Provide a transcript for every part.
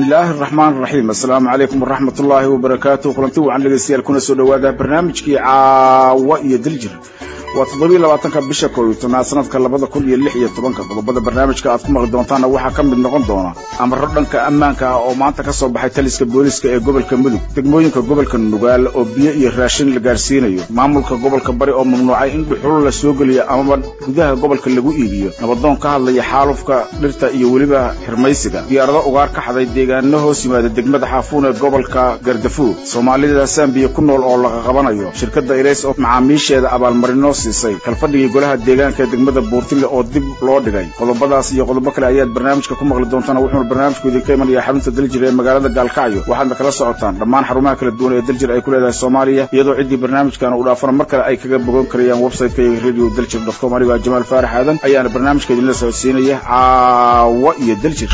bismillaahi araxmaan raxiim assalaamu calaykum waraxmat ullaahi wabarakaatu kulanti wacan dhegeystayaal kuna soo dhowaada barnaamijkii caawa iyo diljir waa toddobiiy labaatanka bisha koob iyo tobnaad sanadka labada kun iyo lix iyo tobanka qodobada barnaamijka aad ku maqli doontaanna waxaa ka mid noqon doona amaro dhanka ammaanka ah oo maanta ka soo baxay taliska booliska ee gobolka mudug degmooyinka gobolka nugaal oo biyo iyo raashin la gaarsiinayo maamulka gobolka bari oo mamnuucay in dhuxulo la soo geliyo amaba gudaha gobolka lagu iibiyo nabadoon ka hadlaya xaalufka dhirta iyo weliba xirmaysiga diyaarado ugaar ka xaday deegaano hoos yimaada degmada xaafuun ee gobolka gardafuur soomaalida sambiya ku nool oo laga qabanayo shirkadda ilays oo macaamiisheeda abaalmarino siisay kalfadhigii golaha deegaanka ee degmada buurtile oo dib loo dhigay qodobadaas iyo qodobo kale ayaad barnaamijka ku maqli doontaan wuxuuna barnaamijku idinka imanaya xarunta daljir ee magaalada gaalkacyo waxaadna kala socotaan dhammaan xarumaha kala duwan ee daljir ay ku leedahay soomaaliya iyadoo ciddii barnaamijkan uu dhaafana mar kale ay kaga bogan karayaan websiteka iyo radio daljir dotcom anigoo jamaal faarax aadan ayaana barnaamijka idinla socodsiinaya caawa iyo daljir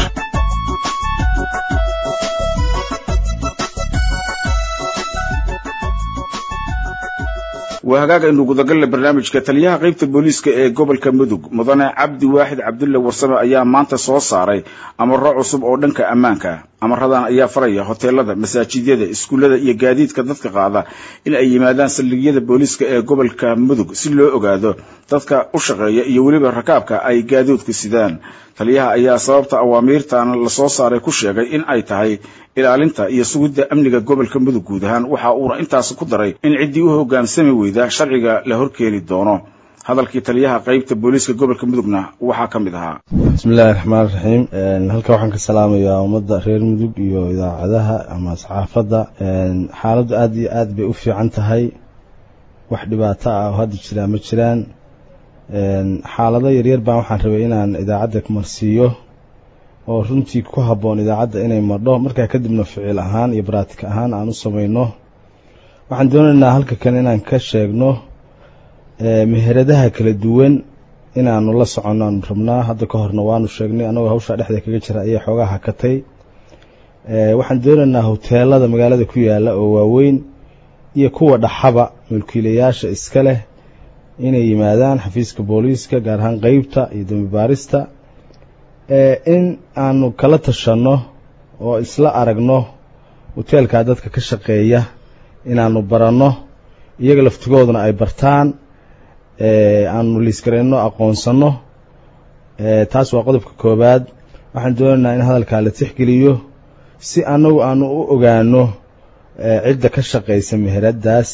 waa hagaag aynu gudagalle barnaamijka taliyaha qaybta booliiska ee gobolka mudug mudane cabdi waaxid cabdulle warsame ayaa maanta soo saaray amaro cusub oo dhanka ammaanka amaradan ayaa faraya hoteelada masaajidyada iskuullada iyo gaadiidka dadka qaada in ay yimaadaan saldhigyada booliiska ee gobolka mudug si loo ogaado dadka u shaqeeya iyo weliba rakaabka ay gaadiidku sidaan taliyaha ayaa sababta awaamiirtan lasoo saaray ku sheegay in ay tahay ilaalinta iyo sugidda amniga gobolka mudug guud ahaan waxa uuna intaas ku daray in ciddii u hoggaansami weyda sharciga la horkeeni doono hadalkii taliyaha qaybta booliiska gobolka mudugna waxaa ka mid ahaa bismillahi raxmaan raxiim halka waxaan ka salaamayaa ummadda reer mudug iyo idaacadaha ama saxaafadda xaaladdu aad iyo aad bay u fiican tahay wax dhibaato ah oo hadda jiraa ma jiraan xaalado yaryar baan waxaan rabay inaan idaacadda marsiiyo oo runtii ku habboon idaacadda inay madho markaa kadibna ficil ahaan iyo baraatik ahaan aan u samayno waxaan doonaynaa halka kan inaan ka sheegno meheradaha kala duwan inaanu la soconno aanu rabnaa hadda ka horna waanu sheegnay annagoo hawshaa dhexda kaga jira ayay xoogaa hakatay waxaan doonaynaa hoteelada magaalada ku yaalla oo waaweyn iyo kuwa dhaxaba mulkiilayaasha iska leh inay yimaadaan xafiiska booliiska gaar ahaan qeybta iyo dambi baarista in aanu kala tashanno oo isla aragno hoteelkaa dadka ka shaqeeya inaanu baranno iyaga laftigooduna ay bartaan aanu liisgarayno aqoonsanno taas waa qodobka koowaad waxaan doonaynaa in hadalkaa la tixgeliyo si annagu aanu u ogaano cidda ka shaqaysa meheraddaas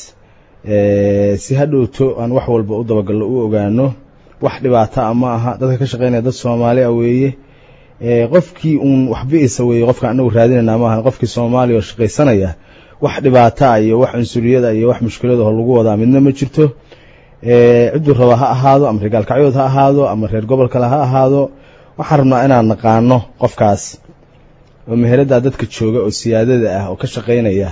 si hadhowto aan wax walba u dabagallo u ogaano wax dhibaata a ma aha dadka ka shaqaynaya dad soomaali a weeye qofkii uun waxbi'isa weeye qofka anagu raadinayna maaha qofkii soomaaliya oo shaqaysanaya wax dhibaata a iyo wax cunsuriyada iyo wax mushkiladaho lagu wadaa midna ma jirto cidduu raba ha ahaado ama reer gaalkacyood ha ahaado ama reer gobol kale ha ahaado waxaan rabnaa inaan naqaano qofkaas oo meheraddaa dadka jooga oo siyaadada ah oo ka shaqaynaya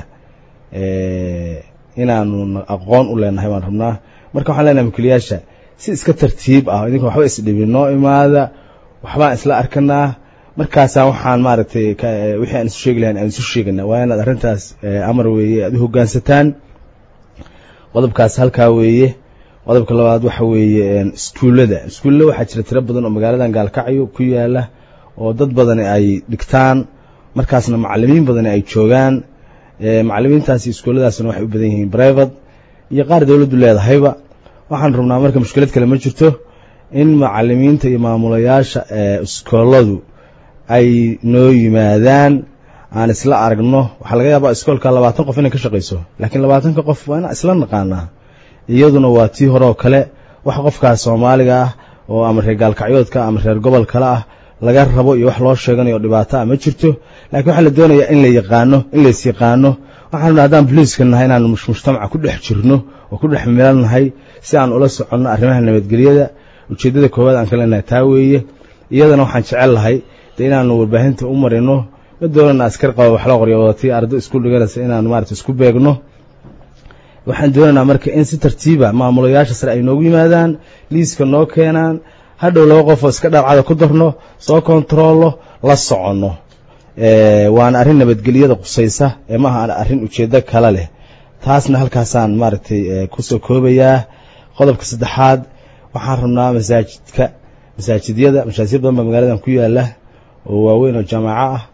inaanu aqoon u leenahay baan rabnaa marka waxaan leenahay mulkiilayaasha si iska tartiib ah idinka waxba isdhibin noo imaada waxbaan isla arkanaa markaasaa waxaan maaragtay wixii aan isu sheegi lahayn aan isu sheegana waa inaad arrintaas amar weeye aad u hoggaansataan qodobkaas halkaa weeye qodobka labaad waxa weeye iskuullada iskuullada waxaa jira tiro badan oo magaaladan gaalkacyo ku yaala oo dad badani ay dhigtaan markaasna macalimiin badani ay joogaan macalimiintaasi iskuulladaasna waxay u badan yihiin brivate iyo qaar dowladdu leedahayba waxaan rabnaa marka mushkilad kale ma jirto in macalimiinta iyo maamulayaasha iskooladu ay noo yimaadaan aan isla aragno waxaa laga yaabaa iskoolka labaatan qof inay ka shaqayso laakiin labaatanka qof waa inaan isla naqaanaa iyaduna waa tii hore oo kale wax qofkaas soomaaliga ah oo ama reer gaalkacyoodka ama reer gobol kale ah laga rabo iyo wax loo sheeganayo dhibaato ah ma jirto laakiin waxaa la doonayaa in la yaqaano in lays yaqaano waxaan rabnaa haddaan boliiska nahay inaanu mujtamaca ku dhex jirno oo ku dhex milan nahay si aan ula soconno arrimaha nabadgelyada ujeeddada koowaad aan ka leenahay taa weeye iyadana waxaan jecel lahay dee inaanu warbaahinta u marino ma doonana askar qaba wax la qoryo wadatii ardo isku dhiganaysa inaanu maarata isku beegno waxaan doonaynaa marka in si tartiiba maamulayaasha sare ay noogu yimaadaan liiska noo keenaan hadhow laba qofoo iska dhaarcada ku darno soo kontaroollo la soconno waana arrin nabadgelyada qusaysa ee maaha arrin ujeeddo kale leh taasna halkaasaan maaragtay kusoo koobayaa qodobka saddexaad waxaan rabnaa masaajidka masaajidyada masaajid badan baa magaaladan ku yaala oo waaweyn oo jaamaco ah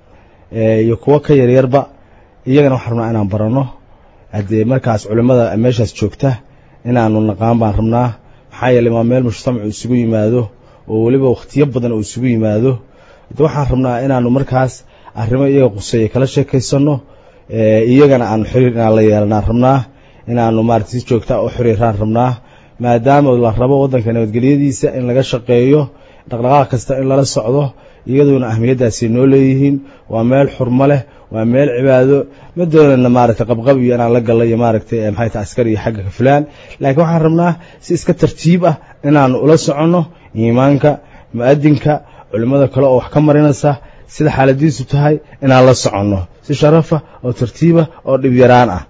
iyo kuwo ka yaryarba iyagana waxaan rabnaa inaan baranno haddee markaas culimmada meeshaas joogta inaanu naqaan baan rabnaa maxaa yeeley waa meel mujtamacu isugu yimaado oo weliba wakhtiyo badan uu isugu yimaado de waxaan rabnaa inaanu markaas arrimo iyaga quseeya kala sheekaysanno iyagana aanu xiriir inaan la yeelanaan rabnaa inaanu maarata si joogta u xiriiraan rabnaa maadaama la rabo waddanka nabadgelyadiisa in laga shaqeeyo dhaqdhaqaaq kasta in lala socdo iyaduona ahmiyaddaasay noo leeyihiin waa meel xurmo leh waa meel cibaado ma doonana maaragtay qabqab iyo inaan la gallo iyo maaragtay maxay tahay askari iyo xagga ka fulaan laakiin waxaan rabnaa si iska tartiib ah inaanu ula soconno iimaanka mu'adinka culimmada kale oo wax ka marinaysa sida xaaladiisu tahay inaan la soconno si sharafa oo tartiiba oo dhibyaraan ah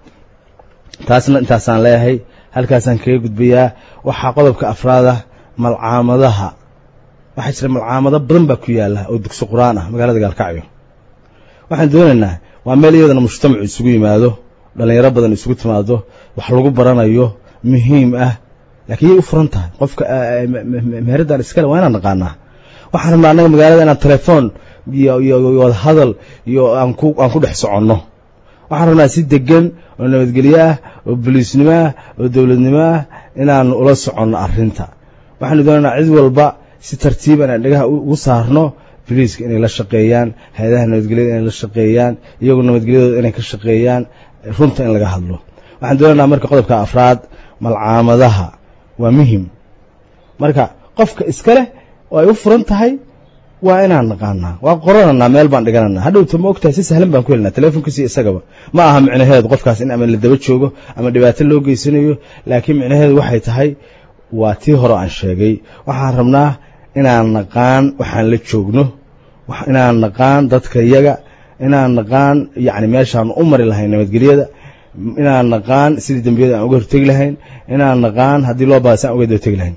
taasna intaasaan leeyahay halkaasaan kaga gudbayaa waxaa qodobka afraada malcaamadaha waxaa jira malcaamado badan baa ku yaalla oo dugsi qur-aan ah magaalada gaalkacyo waxaan doonaynaa waa meel iyadana mujtamacu isugu yimaado dhallinyaro badan isugu timaado wax lagu baranayo muhiim ah laakiin yay u furan tahay qofka meheraddan iskale waa inaan naqaanaa waxaan rabnaa annaga magaalada inaan telefoon iyo iyo wada hadal iyo aan ku aan ku dhex soconno waxaan rabnaa si degan oo nabadgelyo ah oo boliisnimo ah oo dowladnimo ah inaanu ula soconno arrinta waxaanu doonaynaa cid walba si tartiiba inaan dhegaha ugu saarno boliiska inay la shaqeeyaan hay-adaha nabadgelyada inay la shaqeeyaan iyagu nabadgelyadooda inay ka shaqeeyaan runta in laga hadlo waxaan doonaynaa marka qodobka afraad malcaamadaha waa muhim marka qofka iska leh oo ay u furan tahay waa inaan naqaanaa waa qorananaa meel baan dhigananaa hadhowta ma ogtahay si sahlan baan ku helinaa telefonkiisi isagaba ma aha micnaheedu qofkaas in ama la daba joogo ama dhibaato loo geysanayo laakiin micnaheedu waxay tahay waa tii hore aan sheegay waxaan rabnaa inaan naqaan waxaan la joogno inaan naqaan dadka yaga inaan naqaan yacni meeshaan u mari lahayn nabadgelyada inaan naqaan sidii dembiyada aan uga hortegi lahayn inaan naqaan haddii loo baasa aan uga dabategi lahayn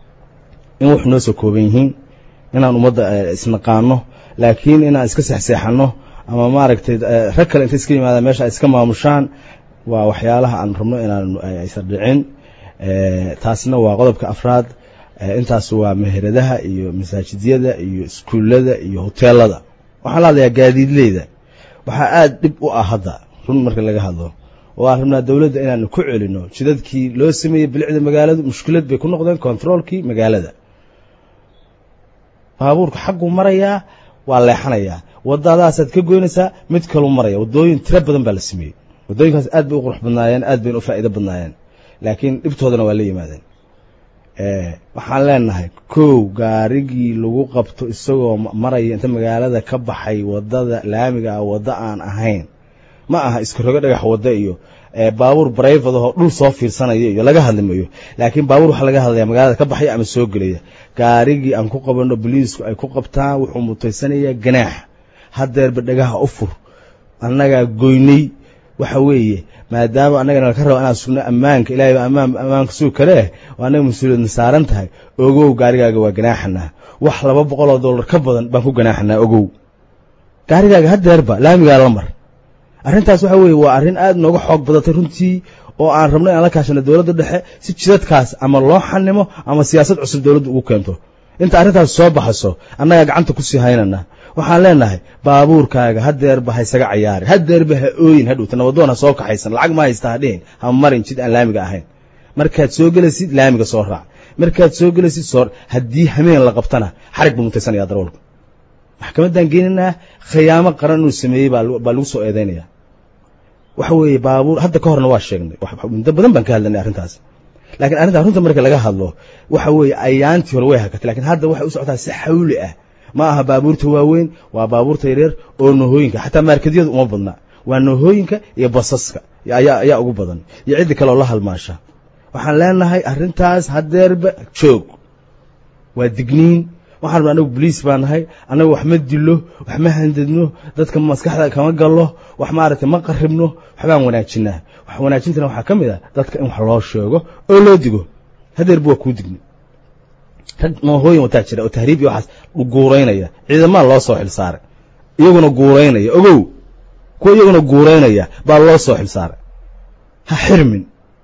in wax noo soo kooban yihiin inaan ummadda isnaqaano laakiin inaan iska seexseexanno ama maaragtay rag kale inta iska yimaadaan meesha ay iska maamushaan waa waxyaalaha aan rabno inaan aysan dhicin taasna waa qodobka afraad intaas waa meheradaha iyo masaajidyada iyo iskuullada iyo hoteelada waxaan la hadlayaa gaadiidleyda waxaa aada dhib u ah hadda run marka laga hadlo oo aan rabnaa dowladda inaanu ku celino jidadkii loo sameeyey bilicda magaaladu mushkilad bay ku noqdeen kontaroolkii magaalada baabuurka xagguu marayaa waa leexanayaa wadadaasaad ka goynaysaa mid kaluu maraya waddooyin tiro badan baa la sameeyey waddooyinkaas aad bay u qurux badnaayeen aad bayna u faa'iido badnaayeen laakiin dhibtoodana waa la yimaadeen waxaan leenahay kow gaarigii lagu qabto isagoo maraya inta magaalada ka baxay wadada laamiga ah waddo aan ahayn ma aha iska rogo dhagax waddo iyo baabuur brayvad ahoo dhul soo fiirsanaya iyo laga hadlimayo laakiin baabuur waxaa laga hadlaya magaalada ka baxaya ama soo gelaya gaarigii aan ku qabanno boliisku ay ku qabtaan wuxuu mutaysanayaa ganaax hadeerba dhagaha u fur annagaa goynay waxa weeye maadaama annagana laka rabo inaan sugno ammaanka ilahay baa ammaan ammaanka sugi karee oo annaga mas-uuliyadna saaran tahay ogow gaarigaaga waa ganaaxanaa wax laba boqol oo dollar ka badan baan ku ganaaxanaa ogow gaarigaaga hadeerba laamigaa la mar arrintaas waxa weeye waa arrin aad nooga xoog badatay runtii oo aan rabno inaan la kaashano dowladda dhexe si jidadkaas ama loo xanimo ama siyaasad cusub dowladda ugu keento inta arrintaas soo baxayso annagaa gacanta ku sii haynana waxaan leenahay baabuurkaaga hadeerba ha isaga cayaari hadeerba ha ooyin hadhowta nabadoon ha soo kaxaysan lacag ma haysta ha dhihin ha marin jid aan laamiga ahayn markaad soo gelaysid laamiga soo raac markaad soo gelaysid soo haddii hameen la qabtana xarig buu mutaysanaya darawalku maxkamaddaan geeninaa khiyaamo qaran inuu sameeyey baa lagu soo eedeynaya waxa weeye baabuur hadda ka horna waa sheegnay muddo badan baan ka hadlanay arrintaas lakiin arrintaa runta marka laga hadlo waxa weeye ayaantii hore way hakatay lakiin hadda waxay u socotaa si xawli ah ma aha baabuurta waaweyn waa baabuurta yaryar oo nohooyinka xataa maarkadyadu uma badna waa nohooyinka iyo basaska ayaa ayaa ugu badan iyo ciddi kale oo la halmaasha waxaan leenahay arrintaas hadeerba joog waa digniin waxaan rabna anagu boliis baa nahay annaga wax ma dilo wax ma handadno dadka maskaxda kama gallo wax maaragtay ma qaribno waxbaan wanaajinaa wax wanaajintana waxaa ka mid ah dadka in wax loo sheego oo loo digo hadeerba waa kuu digni rag noohooyin wataa jira oo tahriib iyo waxaas guuraynaya ciidamaa loo soo xil saaray iyaguna guuraynaya ogow kuwa iyaguna guuraynaya baa loo soo xil saaray ha xirmin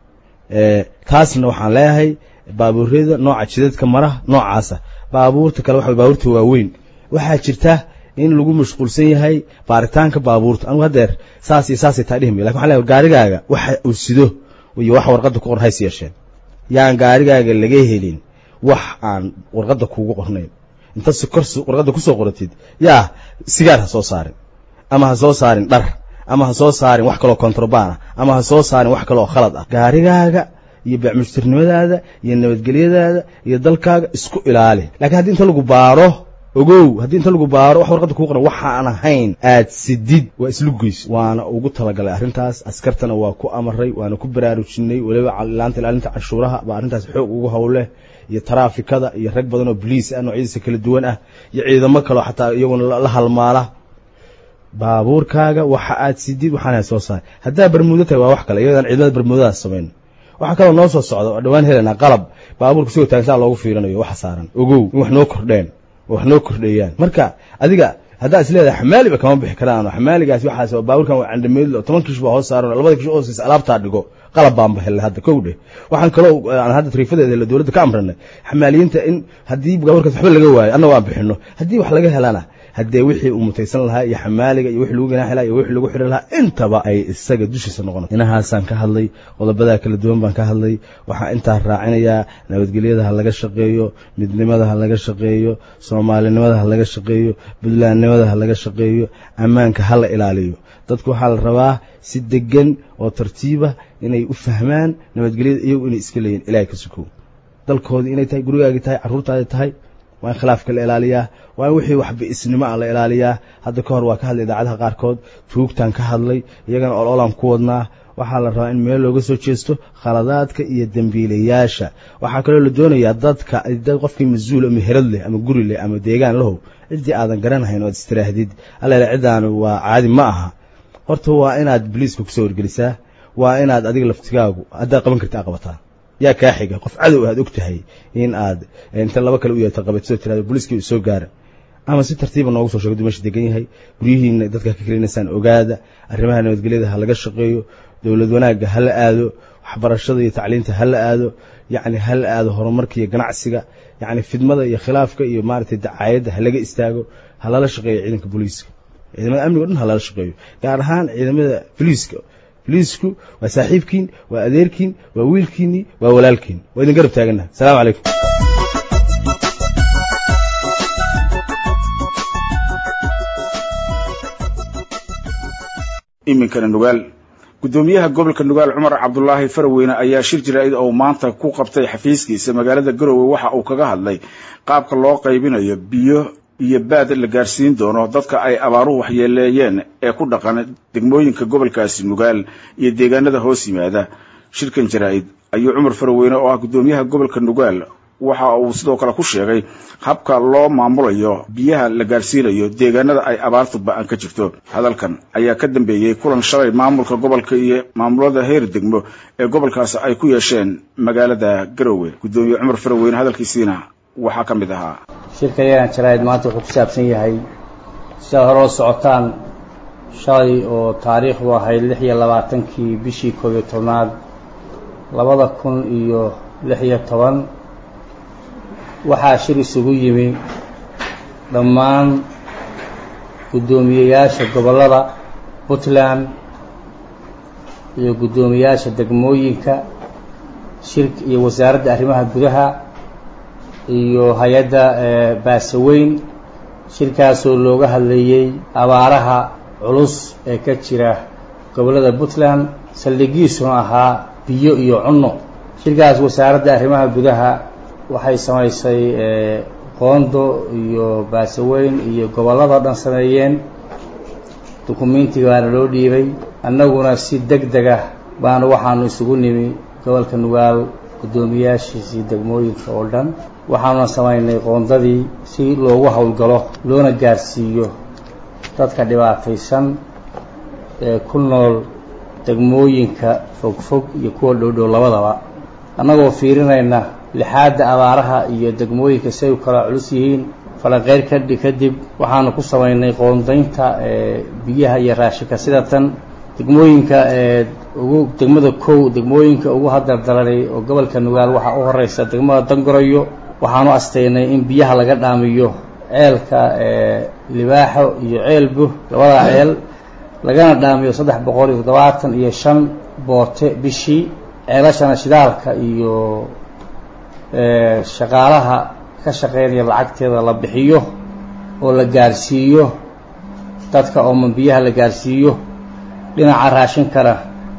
taasna waxaan leeyahay baabuuryada nooca jidadka mara noocaasa baabuurta kale waxa baabuurta waaweyn waxaa jirta in lagu mashquulsan yahay baaritaanka baabuurta anugu haddeer saas iyo saasay taa dhihi maya lakin waxan leeyahay gaarigaaga waxa uu sido iyo wax warqadda ku qoran hays yeesheen yaan gaarigaaga laga helin wax aan warqadda kuugu qornayn inta si kor warqadda kusoo qoratid yaa sigaar ha soo saarin ama ha soo saarin dhar ama ha soo saarin wax kaloo kontrabaan ah ama ha soo saarin wax kaloo khalad ah gaarigaaga iyo beecmushtirnimadaada iyo nabadgelyadaada iyo dalkaaga isku ilaali lakiin haddii inta lagu baaro ogow haddii inta lagu baaro wax warqadda kuu qoran waxaan ahayn aad sidid waa islu geys waana ugu talagalay arrintaas askartana waa ku amaray waana ku baraarujinay weliba ilaanta ilaalinta canshuuraha baa arrintaas xoog ugu howleh iyo taraafikada iyo rag badan oo boliis ah noocyadiisa kala duwan ah iyo ciidamo kaleo xataa iyaguna la halmaala baabuurkaaga waxa aad sidid waxaana soo saar haddaa bermuudo tahay waa wax kale iyadaan ciidamada bermuudadaas samayn waxaa kaloo noo soo socda oo dhawaan helanaa qalab baabuurka sigoo taagsaa loogu fiirinayo waxa saaran ogow in wax noo kordheen oo wax noo kordheeyaan marka adiga haddaa is leedahay xamaaliba kama bixi karaan xamaaligaas waxaas baabuurkan waa candhameedlo toban kish baa hoos saaran labada kish oo siisa alaabtaa dhigo qalab baan bahellay hadda kow dheh waxaan kaloo aan hadda tariifadeeda la dowladda ka amranay xamaaliyiinta in haddii baabuurkaas waxba laga waayo anna waan bixino haddii wax laga helana haddee wixii uu mutaysan lahaa iyo xamaaliga iyo wixii lagu ganaaxi lahaa iyo wixii lagu xidhi lahaa intaba ay isaga dushiisa noqon inahaasaan ka hadlay qodobadaa kala duwan baan ka hadlay waxaa intaa raacinayaa nabadgelyada ha laga shaqeeyo midnimada ha laga shaqeeyo soomaalinimada ha laga shaqeeyo buntlandnimada ha laga shaqeeyo ammaanka ha la ilaaliyo dadku waxaa la rabaa si degan oo tartiiba inay u fahmaan nabadgelyada iyagu inay iska leeyihin ilahay ka sukow dalkoodii inay tahay gurigaagii tahay carruurtaadi tahay waa in khilaafka la ilaaliyaa waa in wixii wax bi'isnimo ah la ilaaliyaa hadda ka hor waa ka hadlay idaacadaha qaarkood tuugtaan ka hadlay iyagana ololaan ku wadnaa waxaa la rabaa in meel looga soo jeesto khaladaadka iyo dembiilayaasha waxaa kaloo la doonayaa dadka dad qofkii mas-uul ama herad leh ama guri leh ama deegaan lahow ciddii aadan garanahayn oad istiraahdid allele ciddaanu waa caadi ma aha horta waa inaad boliiska kusoo wargelisaa waa inaad adiga laftigaagu haddaad qaban karta a qabataa yaa kaa xiga qof cadow aad og tahay in aad inta laba kale u yeerto qabatisoo tirado boliiskii u soo gaara ama si tartiiba noogu soo sheego du meesha degan yahay guryihiina dadka ka kelinaysaan ogaada arrimaha nabadgelyada ha laga shaqeeyo dowlad wanaagga ha la aado waxbarashada iyo tacliinta ha la aado yacni ha la aado horumarka iyo ganacsiga yacni fidmada iyo khilaafka iyo maaragtay dacaayadda ha laga istaago ha lala shaqeeyo ciidanka booliiska ciidamada amniga o dhan ha lala shaqeeyo gaar ahaan ciidamada boliiska boliisku waa saaxiibkiin waa adeerkiin waa wiilkiinii waa walaalkiin waa idin garab taagannaha asalamu calaykum iminkana nugaal guddoomiyaha gobolka nugaal cumar cabdulaahi faraweyne ayaa shir jaraa'id oo maanta ku qabtay xafiiskiisa magaalada garowe waxa uu kaga hadlay qaabka loo qaybinayo biyo iyo baad la gaarsiin doono dadka ay abaaruhu waxyeeleeyeen ee ku dhaqan degmooyinka gobolkaasi nugaal iyo deegaanada hoos yimaada shirkan jaraa'id ayuu cumar faraweyne oo ah guddoomiyaha gobolka nugaal waxa uu sidoo kale ku sheegay habka loo maamulayo biyaha la gaarsiinayo deegaanada ay abaartu ba-an ka jirto hadalkan ayaa ka dambeeyey kulan shalay maamulka gobolka iyo maamulada heer degmo ee gobolkaasi ay ku yeesheen magaalada garowe guddoomiye cumar faraweyne hadalkiisiina waxaa ka mid ahaa shirka yagan jaraa'id maanta wuxuu ku saabsan yahay sidaad hore oo socotaan shalay oo taariikhdu ahayd lix iyo labaatankii bishii koob iyo tobnaad labada kun iyo lix iyo toban waxaa shir isugu yimi dhammaan guddoomiyeyaasha gobollada puntland iyo guddoomiyeyaasha degmooyinka shir iyo wasaaradda arrimaha gudaha iyo hay-adda baasaweyn shirkaasoo looga hadlayey abaaraha culus ee ka jira gobollada puntland saldhigiisuna ahaa biyo iyo cunno shirkaas wasaaradda arrimaha gudaha waxay samaysay qoondo iyo baasaweyn iyo gobolladao dhan sameeyeen dukumentiga baana loo dhiibay annaguna si deg deg ah baana waxaanu isugu nimi gobolka nugaal guddoomiyaashiisii degmooyinka oo dhan waxaanuna samaynay qoondadii si loogu howlgalo loona gaarsiiyo dadka dhibaataysan ee ku nool degmooyinka fogfog iyo kuwa dhowdhow labadaba annagoo fiirinayna lixaadda abaaraha iyo degmooyinka si ay u kala culus yihiin falanqeyr kadhi kadib waxaanu ku samaynay qoondaynta biyaha iyo raashinka sida tan degmooyinka ugu degmada kow degmooyinka ugu hadardaranay oo gobolka nugaal waxaa u horeysa degmada dangoroyo waxaanu astaynay in biyaha laga dhaamiyo ceelka libaaxo iyo ceelbu labadaa ceel lagana dhaamiyo saddex boqol iyo toddobaatan iyo shan boote bishii ceelashana shidaalka iyo shaqaalaha ka shaqeynaya lacagteeda la bixiyo oo la gaarsiiyo dadka ooman biyaha la gaarsiiyo dhinaca raashinkana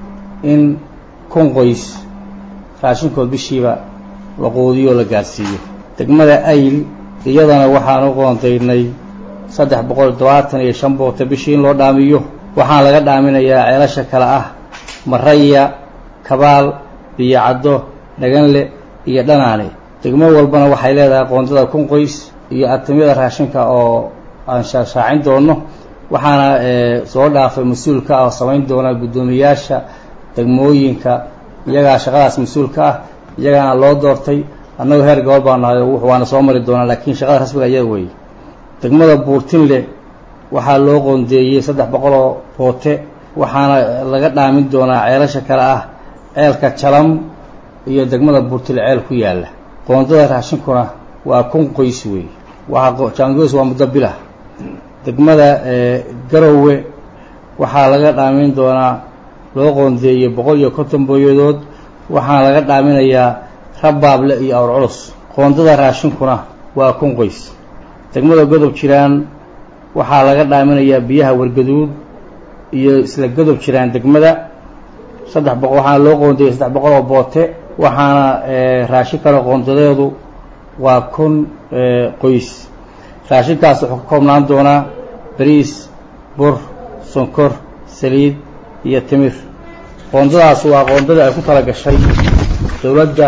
in kun qoys raashinkood bishiiba la quudiyo oo la gaarsiiyo degmada ayl iyadana waxaan u qoondaynay saddex boqol iyo todobaatan iyo shan boote bishii in loo dhaamiyo waxaan laga dhaaminayaa ceelasha kale ah maraya kabaal biyo caddo dhaganle iyo dhanaane degmo walbana waxay leedahay qoondada kun qoys iyo atamyada raashinka oo aan shaashaacin doono waxaana soo dhaafay mas-uulka ah oo samayn doona guddoomiyaasha degmooyinka iyagaa shaqadaas mas-uulka ah iyagaana loo doortay annagu heer gobol baa nahay waana soo mari doonaa laakiin shaqada rasmiga iyaga weeye degmada buurtinle waxaa loo qoondeeyey saddex boqol oo boote waxaana laga dhaamin doonaa ceelasha kale ah ceelka jalam iyo degmada buurtinle ceel ku yaalla qoondada raashinkuna waa kun qoys weeye waa jaangoys waa muddo bilah degmada garowe waxaa laga dhaamin doonaa loo qoondeeyey boqol iyo konton booyadood waxaana laga dhaaminayaa rabbaable iyo awr culus qoondada raashinkuna waa kun qoys degmada godob jiraan waxaa laga dhaaminayaa biyaha wargaduud iyo isla godob jiraan degmada saddex boqol waxaana loo qoondeeyey saddex boqol oo boote waxaana raashinkana qoondadeedu waa kun qoys raashinkaas wuxuu ka koobnaan doonaa bariis bur sonkor saliid iyo timir qoondadaas waa qoondadii ay ku tala gashay dowladda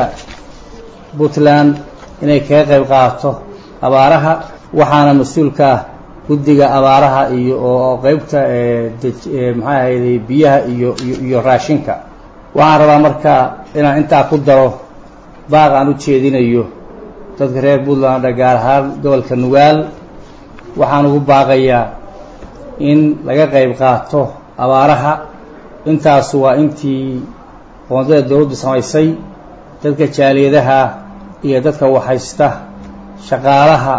puntland inay kaga qayb qaadato abaaraha waxaana mas-uulka ah guddiga abaaraha iyo oo qeybta maxaa ahayday biyaha iyo iyo raashinka waxaan rabaa marka inaan intaa ku daro baaq aan u jeedinayo dadka reer puntland gaar ahaan gobolka nugaal waxaan ugu baaqayaa in laga qayb qaato abaaraha intaasu waa intii qoondada dowladdu samaysay dadka jaaliyadaha iyo dadka waxhaysta shaqaalaha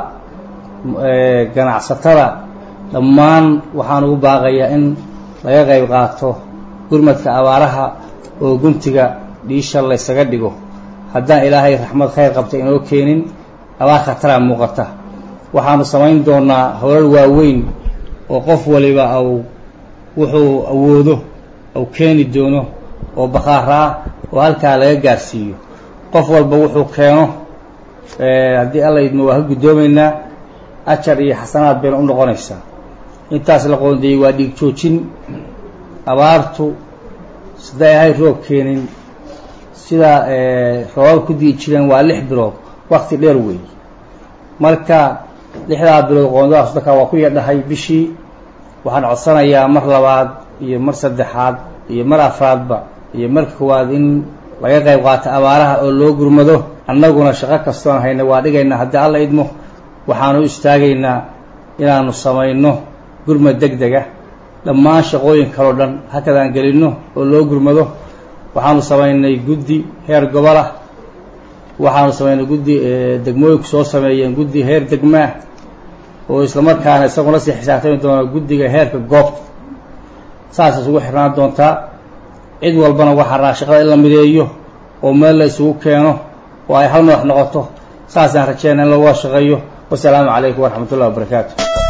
ganacsatada dhammaan waxaan ugu baaqayaa in laga qayb qaato gurmadka abaaraha oo guntiga dhiisha laysaga dhigo haddaan ilaahay raxmad khayr qabta inoo keenin abaar khataraa muuqata waxaanu samayn doonaa howlal waaweyn oo qof waliba au wuxuu awoodo au keeni doono oo bakhaara ah oo halkaa laga gaarsiiyo qof walba wuxuu keeno haddii alla idmo waa ka guddoomaynaa ajar iyo xasanaad bayna u noqonaysaa intaas la qoondeeyey waa dhiig joojin abaartu siday ahay roob keenin sida roobab ku dii jireen waa lix bilood wakti dheer weey marka lixdaa bilood qoondadaas dadka waa ku yadhahay bishii waxaan codsanayaa mar labaad iyo mar saddexaad iyo mar afraadba iyo mar koowaad in laga qayb qaato abaaraha oo loo gurmado annaguna shaqo kastoon hayna waa dhigaynaa haddii alla idmo waxaanu istaagaynaa inaanu samayno gurmad deg dega dhammaan shaqooyin kaleo dhan hakadaan gelinno oo loo gurmado waxaanu samaynay guddi heer gobolah waxaanu samaynay guddi degmooyinku soo sameeyeen guddi heer degmaah oo islamarkaana isaguna sii xisaabtami doona guddiga heerka goobta saas isugu xirnaan doontaa cid walbana waxaa raa shaqada in la mideeyo oo meel la isugu keeno oo ay hal madax noqoto saasaan rajeyna in lagua shaqeeyo wasalaamu calaykum waraxmat ullahi wabarakaatu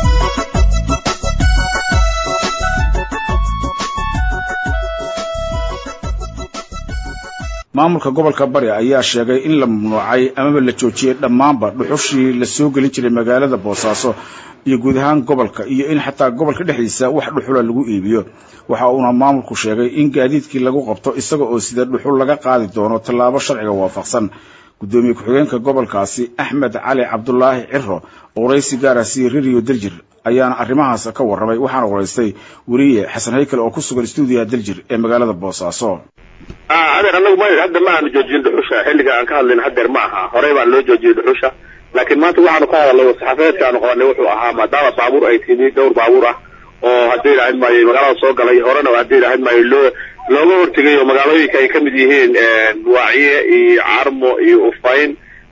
maamulka gobolka bari ayaa sheegay in la mamnuucay amaba la joojiyey dhammaanba dhuxushii la soo gelin jiray magaalada boosaaso iyo guud ahaan gobolka iyo in xataa gobolka dhexdiisa wax dhuxula lagu iibiyo waxa uuna maamulku sheegay in gaadiidkii lagu qabto isaga oo sida dhuxul laga qaadi doono tallaabo sharciga waafaqsan guddoomiye ku-xigeenka gobolkaasi axmed cali cabdulaahi ciro waraysi gaara siiyey rediyo daljir ayaana arrimahaas ka warramay waxaana waraystay weriye xasan haykal oo ku sugan stuudiyaha daljir ee magaalada boosaaso adeer anagu ma hadda ma aanu joojin dhuxusha xilliga aan ka hadlayna hadeer ma aha horey baan loo joojiyey dhuxusha laakiin maanta waxaanu ka hadalnay saxafadeedka aanu qabanay wuxuu ahaa maadaama baabuur ay timi dhowr baabuur ah oo haddii ilahayd maayo magaalada soo galay horena haddii ilahayd maayo loo looga hortegay oo magaalooyinka ay kamid yihiin waaciye iyo carmo iyo ufayn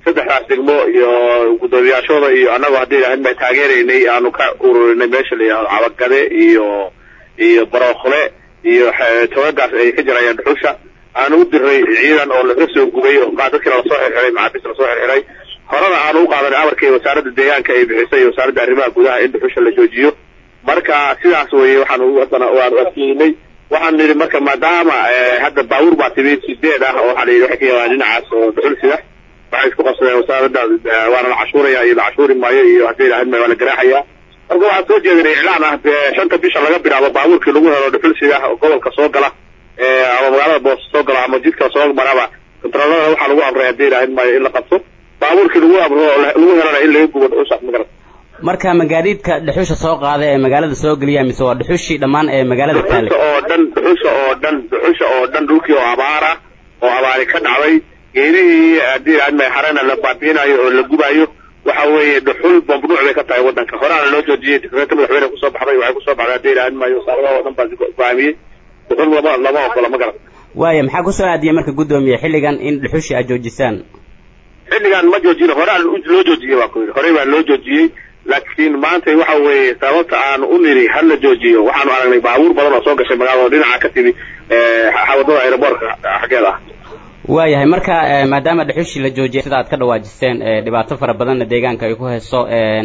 saddexdaas degmo iyo guddoomiyaashooda iyo annagu haddii ilahayn baan taageeraynay aanu ka ururinay meesha la yidhahdo cabagade iyo iyo barookle iyo togagaas ay ka jirayaan dhuxusha aanu u diray ciidan oo laga soo gubay oo dadkina lasoo xirxiray macaabis lasoo xirxiray horena aanu u qaadanay amarkii wasaaradda deegaanka ay bixisay iyo wasaaradda arrimaha gudaha in dhuxusha la joojiyo marka sidaas weye waxaanu haddana waanu adkeynay waxaan nidhi marka maadaama hadda baabuur baa timid sideed ah oo waxaa la yidhi waxay ka yabaan dhinacaas oo dhuxul sida waxay isku qabsadeen wasaaradda waana la cashuuraya iyo la cashuuri maayo iyo haddii ilahayn maayo waa la garaaxaya marka waxaan soo jeedinay iclaan ah shanta bisha laga bilaabo baabuurkii lagu helo dhuxul sida oo gobolka soo gala ama magaalada boos soo gala ama jidka soo maraba kontaroolada waxaa lagu amray haddii ilahayn maayo in la qabto baabuurkii lagu amro lagu helana in laga gubo dhuxusha magarad marka magaadiidka dhuxusha soo qaada ee magaalada soo geliya mise waa dhuxushii dhammaan ee magaalada taale dhuxusha oo dhan dhuxusha oo dhan dhuxusha oo dhan dhulkii oo abaara oo abaari ka dhacday geedihii haddii ilahayn maayo harena la baabiinayo oo la gubayo waxa weeye dhuxul mamnuuc bay ka tahay waddanka horaana loo joojiyey dekreeta madaxweyne kusoo baxday waxay kusoo baxday haddii ilahayn maayo wasaaradaha oo dhan baa go'aamiyey dhuxul lama lama ogola ma garan waaya maxaa kusoo aadiyay marka guddoomiye xilligan in dhuxushii aad joojisaan xilligan ma joojin horaan loo joojiyey baa ku yidhi horey baa loo joojiyey laakiin maanta waxa weeye sababta aanu u niri ha la joojiyo waxaanu aragnay baabuur badan oo soo gashay magaalada oo dhinaca ka timi wadada aeroboortka xaggeeda ah waayahay marka maadaama dhuxushii la joojiyay sida aad ka dhawaajiseen dhibaato fara badanna deegaanka ay ku hayso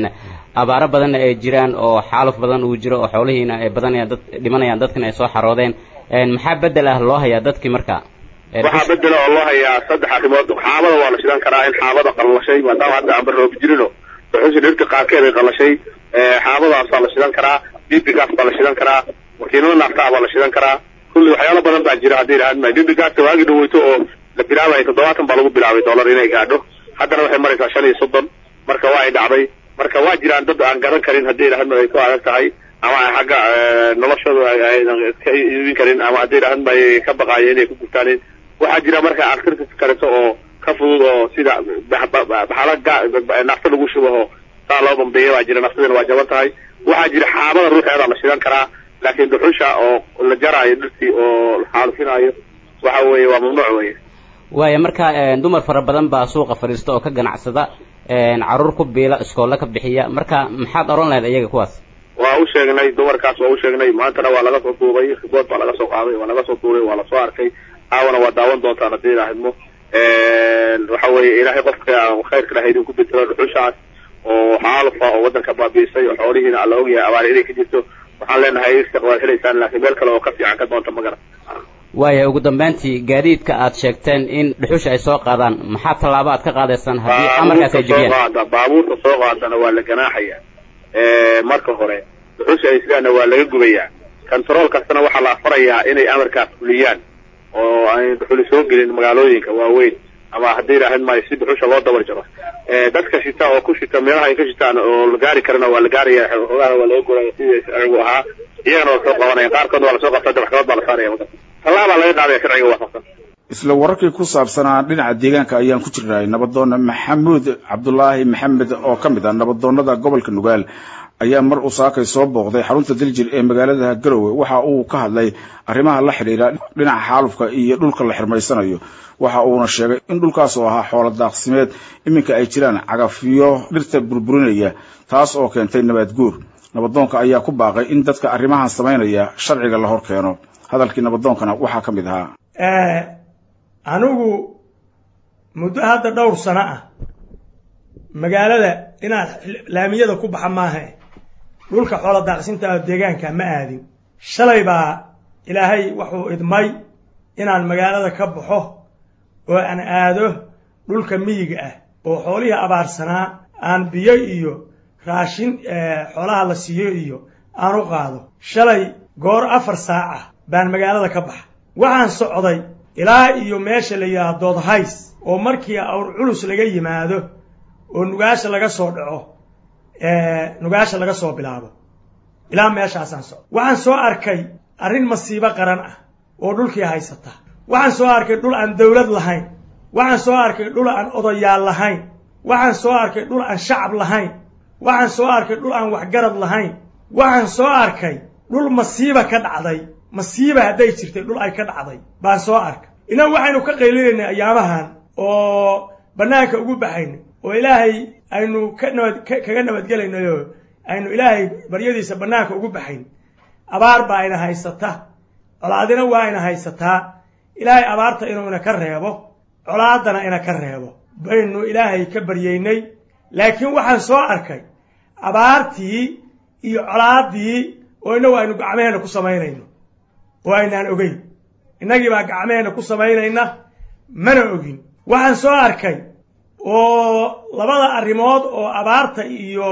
abaaro badanna ay jiraan oo xaaluf badan uu jiro oo xoolihiina ay badanayaan dad dhimanayaan dadkina ay soo xaroodeen maxaa bedel ah loo hayaa dadkii marka waxaa bedela oo loo hayaa saddex arrimood xaabada waa la shidan karaa in xaabada qallashay maadaama hadda aan baroobi jirino dhuxusha dhirta qaarkeed ay qallashay xaabadaas baa la shidan karaa bibigaas baa la shidan karaa makiinada naaftaa baa la shidan karaa kulli waxyaalo badan baa jira haddii ilahaan maayo bibigaasta waagi dhaweyto oo la bilaabayo toddobaatan baa lagu bilaabay dollar inay gaadho haddana waxay maraysaa shan iyo soddon marka waa ay dhacday marka waa jiraan dad aan garan karin haddii ilahaan maayo ay ku adag tahay ama xagga noloshooda aynan ka iibin karin ama haddii ilahaan maayo ka baqaayo inay ku gurtaanin waxaa jira marka activities kaleto oo ka fudud oo sida baxala nafta lagu shubo oo saa loo bambeeya baa jira naftadina waa jaban tahay waxaa jira xaabada ruuxeeda la shidan karaa laakiin dhuxusha oo la jaraayo dhirtii oo la xaalufinaayo waxa weeye waa mamnuuc weye waaya marka dumar fara badan baa suuqa fadhiista oo ka ganacsada caruur ku biila iskoolla ka bixiya marka maxaad oran lahayd iyaga kuwaas waa u sheegnay dumarkaas waa u sheegnay maantana waa laga soo duubay ribood baa laga soo qaaday waa laga soo duubay waa lasoo arkay caawana waa daawan doontaan haddii ilaahidmo waxa weeye ilaahay qofka aan khayrka lahayd uu ku bedelo dhuxushaas oo xaalufa oo waddanka baabiisay oo xoolihiina alla ogyahay abaari inay ka jirto waxaan leenahay irsiq waad helaysaan laakiin meel kale oo ka fiican ka doonta ma garan waaya ugu dambeyntii gaadiidka aad sheegteen in dhuxusha ay soo qaadaan maxaa tallaabo aad ka qaadaysaan haddii amarkaas ay jebiyaan baabuurka soo qaadana waa la ganaaxaya marka hore dhuxusha ay sidaana waa laga gubayaa control kastana waxaa la farayaa inay amarkaas fuliyaan oo aan dhuxuli soo gelin magaalooyinka waaweyn ama haddii ilaahayn maayo si dhuxusha loo dabar jaro dadka shita oo ku shita meelaha ay ka shitaan oo la gaari karana waa la gaaraya xoogaha waa laga guraya sidii sharcigu ahaa iyagana waa soo qabanaya qaarkood waa lasoo qabtaa maxkamad baa la saaraya marka tallaabaa laga qaadaya sharciga waafaqsan isla wararkii ku saabsanaa dhinaca deegaanka ayaan ku jirnay nabadoonna maxamuud cabdulaahi maxamed oo ka mid ah nabadoonnada gobolka nugaal ayaa mar uu saakay soo booqday xarunta daljir ee magaalada garowe waxa uu ka hadlay arrimaha la xidhiira dhinaca xaalufka iyo dhulka la xirmaysanayo waxa uuna sheegay in dhulkaas oo ahaa xoolo daaqsimeed iminka ay jiraan cagafiyo dhirta burburinaya taas oo keentay nabaad guur nabadoonka ayaa ku baaqay in dadka arrimahan samaynaya sharciga la hor keeno hadalkii nabadoonkana waxaa ka mid ahaa anigu muddo hadda dhowr sano ah magaalada inaad laamiyada ku baxa maaha dhulka xoolo daaqsinta deegaanka ma aadin shalay baa ilaahay wuxuu idmay inaan magaalada ka baxo oo aan aado dhulka miyiga ah oo xoolihii abaarsanaa aan biyo iyo raashin xoolaha la siiyo iyo aan u qaado shalay goor afar saac ah baan magaalada ka baxa waxaan socday ilaa iyo meesha la yidhaha doodhays oo markii awr culus laga yimaado oo nugaasha laga soo dhaco nugaasha laga soo bilaabo ilaa meeshaasaan socdo waxaan soo arkay arrin masiibo qaran ah oo dhulkii haysata waxaan soo arkay dhul aan dawlad lahayn waxaan soo arkay dhul aan odayaal lahayn waxaan soo arkay dhul aan shacab lahayn waxaan soo arkay dhul aan waxgarad lahayn waxaan soo arkay dhul masiiba ka dhacday masiiba hadday jirtay dhul ay ka dhacday baan soo arkay innagu waxaynu ka qaylinaynay ayaamahan oo bannaanka ugu baxaynay oo ilaahay aynu ka nabad kaga nabadgelaynayo aynu ilaahay baryadiisa bannaanka ugu baxayn abaar baa ina haysata colaadina waa ina haysataa ilaahay abaarta inuu ina ka reebo colaadana ina ka reebo baynu ilaahay ka baryeynay laakiin waxaan soo arkay abaartii iyo colaaddii oo innagu aynu gacmaheenna ku samaynayno oo aynaan ogeyn innagii baa gacmaheenna ku samaynayna mana ogin waxaan soo arkay oo labada arrimood oo abaarta iyo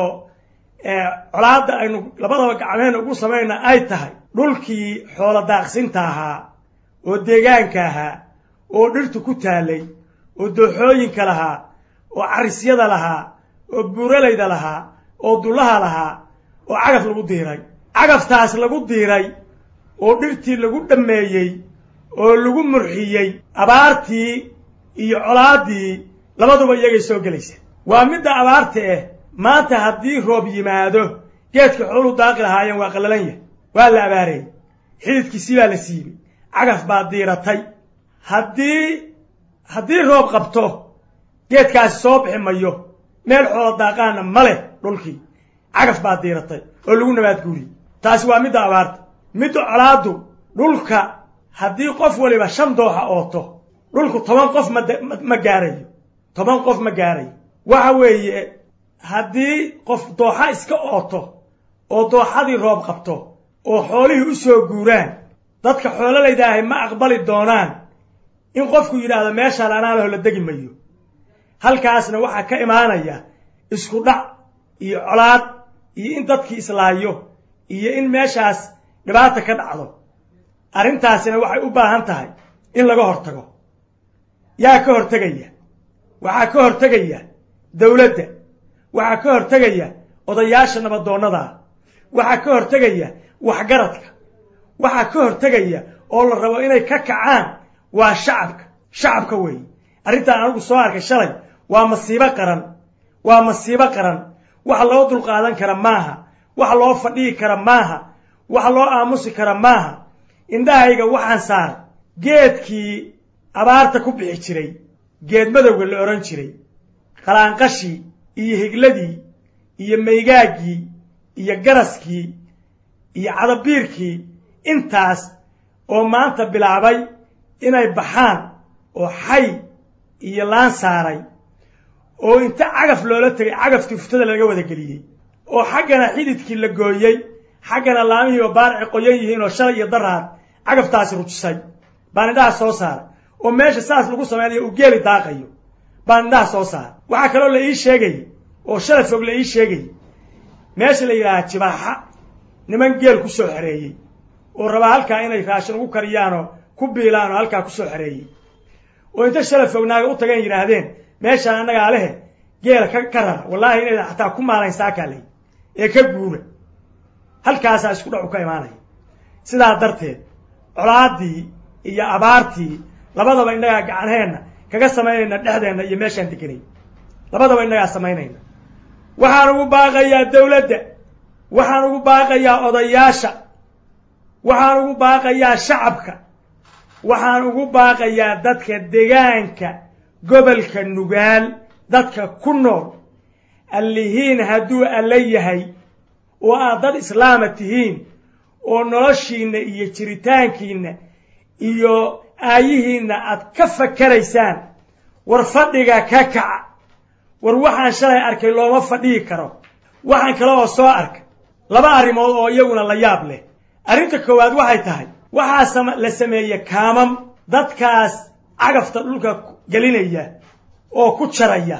colaadda aynu labadaba gacmaheenna ugu samaynayna ay tahay dhulkii xoolo daaqsinta ahaa oo deegaanka ahaa oo dhirtu ku taalay oo dooxooyinka lahaa oo carisyada lahaa oo buuralayda lahaa oo dullaha lahaa oo cagaf lagu diiray cagaftaas lagu diiray oo dhirtii lagu dhammeeyey oo lagu murxiyey abaartii iyo colaaddii labaduba iyagay soo gelaysa waa midda abaarta ah maanta haddii roob yimaado geedka xoolu daaqi lahaayeen waa qallalan yahay waa la abaareeyey xididkiisii baa la siibay cagaf baa diiratay haddii haddii roob qabto geedkaasi soo bixi mayo meel xoolo daaqaana ma leh dhulkii cagaf baa diiratay oo lagu nabaad guuriyey taasi waa midda abaarta midda colaaddu dhulka haddii qof waliba shan dooxa ooto dhulku toban qof ma gaarayo toban qof ma gaarayo waxa weeye haddii qof dooxa iska ooto oo dooxadii roob qabto oo xoolihii u soo guuraan dadka xoololaydahay ma aqbali doonaan in qofku yidhaahdo meeshaan anaa laho la degi mayo halkaasna waxaa ka imaanaya isku dhac iyo colaad iyo in dadkii islaayo iyo in meeshaas dhibaata ka dhacdo arrintaasina waxay u baahan tahay in laga hortago yaa ka hortegaya waxaa ka hortegaya dowladda waxaa ka hortegaya odayaasha nabadoonnadaa waxaa ka hortegaya waxgaradka waxaa ka hortegaya oo la rabo inay ka kacaan waa shacabka shacabka weeye arrintaan anigu soo arkay shalay waa masiibo qaran waa masiibo qaran wax loo dulqaadan kara maaha wax loo fadhihi kara maaha wax loo aamusi kara maaha indhahayga waxaan saaray geedkii abaarta ku bixi jiray geed madowga la odhan jiray qalaanqashii iyo higladii iyo maygaaggii iyo garaskii iyo cadabiirkii intaas oo maanta bilaabay inay baxaan oo xay iyo laan saaray oo inta cagaf loola tegay cagaftii uftada laga wada geliyey oo xaggana xididkii la gooyey xaggana laamihiiba baarci qoyan yihiin oo shalay iyo daraad cagaftaasi rujisay baan indhaha soo saaray oo meesha saas lagu samaynayo uu geeli daaqayo baan indhaha soo saaray waxaa kaloo la ii sheegayay oo shalay fog la ii sheegayay meesha la yidhaaha jibaaxa niman geel ku soo xereeyey oo rabaa halkaa inay raashin ugu kariyaanoo ku biilaan oo halkaa ku soo xereeyey oo inta shalay fognaaga u tageen yidhaahdeen meeshaan annagaa lehe geela ka ka rara wallaahi inaydan xataa ku maalayn saakaalay ee ka guura halkaasaa isku dhacu ka imaanaya sidaa darteed colaaddii iyo abaartii labadaba innagaa gacanheenna kaga samaynayna dhexdeenna iyo meeshaan deganay labadaba innagaa samaynayna waxaan ugu baaqayaa dawladda waxaan ugu baaqayaa odayaasha waxaan ugu baaqayaa shacabka waxaan ugu baaqayaa dadka degaanka gobolka nugaal dadka ku nool allihiin hadduu alla yahay oo aad dad islaama tihiin oo noloshiinna iyo jiritaankiinna iyo aayihiinna aad ka fakaraysaan war fadhiga ka kaca war waxaan shalay arkay looma fadhihi karo waxaan kale oo soo arkay laba arrimood oo iyaguna la yaab leh arrinta koowaad waxay tahay waxaa la sameeye kaamam dadkaas cagafta dhulka gelinaya oo ku jaraya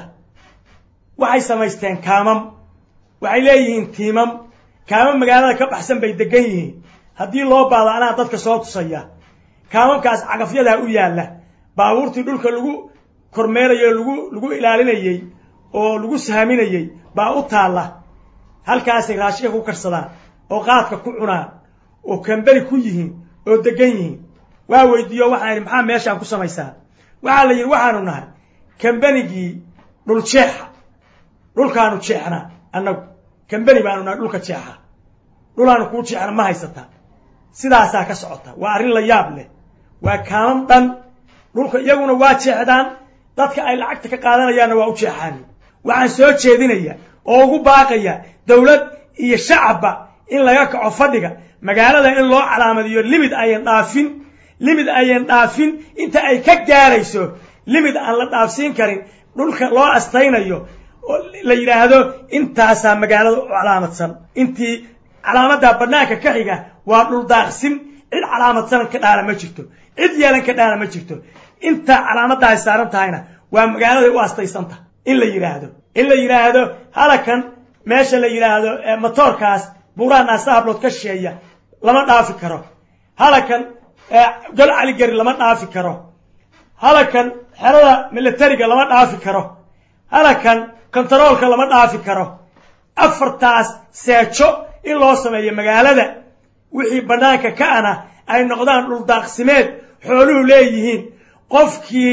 waxay samaysteen kaamam waxay leeyihiin tiimam kaamam magaalada ka baxsan bay degan yihiin haddii loo baado anaa dadka soo tusaya kaamamkaas cagafyadaa u yaalla baabuurtii dhulka lagu kormeerayo lagu lagu ilaalinayey oo lagu saaminayey baa u taalla halkaasay raashinka ku karsadaan oo qaadka ku cunaan oo kamberi ku yihiin oo degan yihiin waa weydiiyo waxaan idhi maxaa meeshaan ku samaysaan waxaa la yidhi waxaanu nahay kambenigii dhul jeexa dhulkaanu jeexnaa annagu kambeni baanu nahay dhulka jeexa dhulaanu kuu jeexna ma haysataa sidaasaa ka socota waa arrin la yaab leh waa kaamam dhan dhulka iyaguna waa jeexdaan dadka ay lacagta ka qaadanayaanna waa u jeexaani waxaan soo jeedinayaa oo ugu baaqaya dowlad iyo shacabba in laga kaco fadhiga magaalada in loo calaamadiyo limid ayan dhaafin limid ayan dhaafin inta ay ka gaarayso limid aan la dhaafsiin karin dhulka loo astaynayo oo la yidhaahdo intaasaa magaalada u calaamadsan intii calaamaddaa bannaanka ka xiga waa dhul daaqsin cid calaamadsan ka dhaala ma jirto cid yeelan ka dhaala ma jirto inta calaamadda ay saaran tahayna waa magaaladay u astaysanta in la yidhaahdo in la yidhaahdo halakan meesha la yidhaahdo matoorkaas buuraha naasahablood ka shisheeya lama dhaafi karo halakan gol caligari lama dhaafi karo halakan xerada militariga lama dhaafi karo halakan kontaroolka lama dhaafi karo afartaas seejo in loo sameeyo magaalada wixii bannaanka ka ana ay noqdaan dhuldaaqsimeed xooluhu leeyihiin qofkii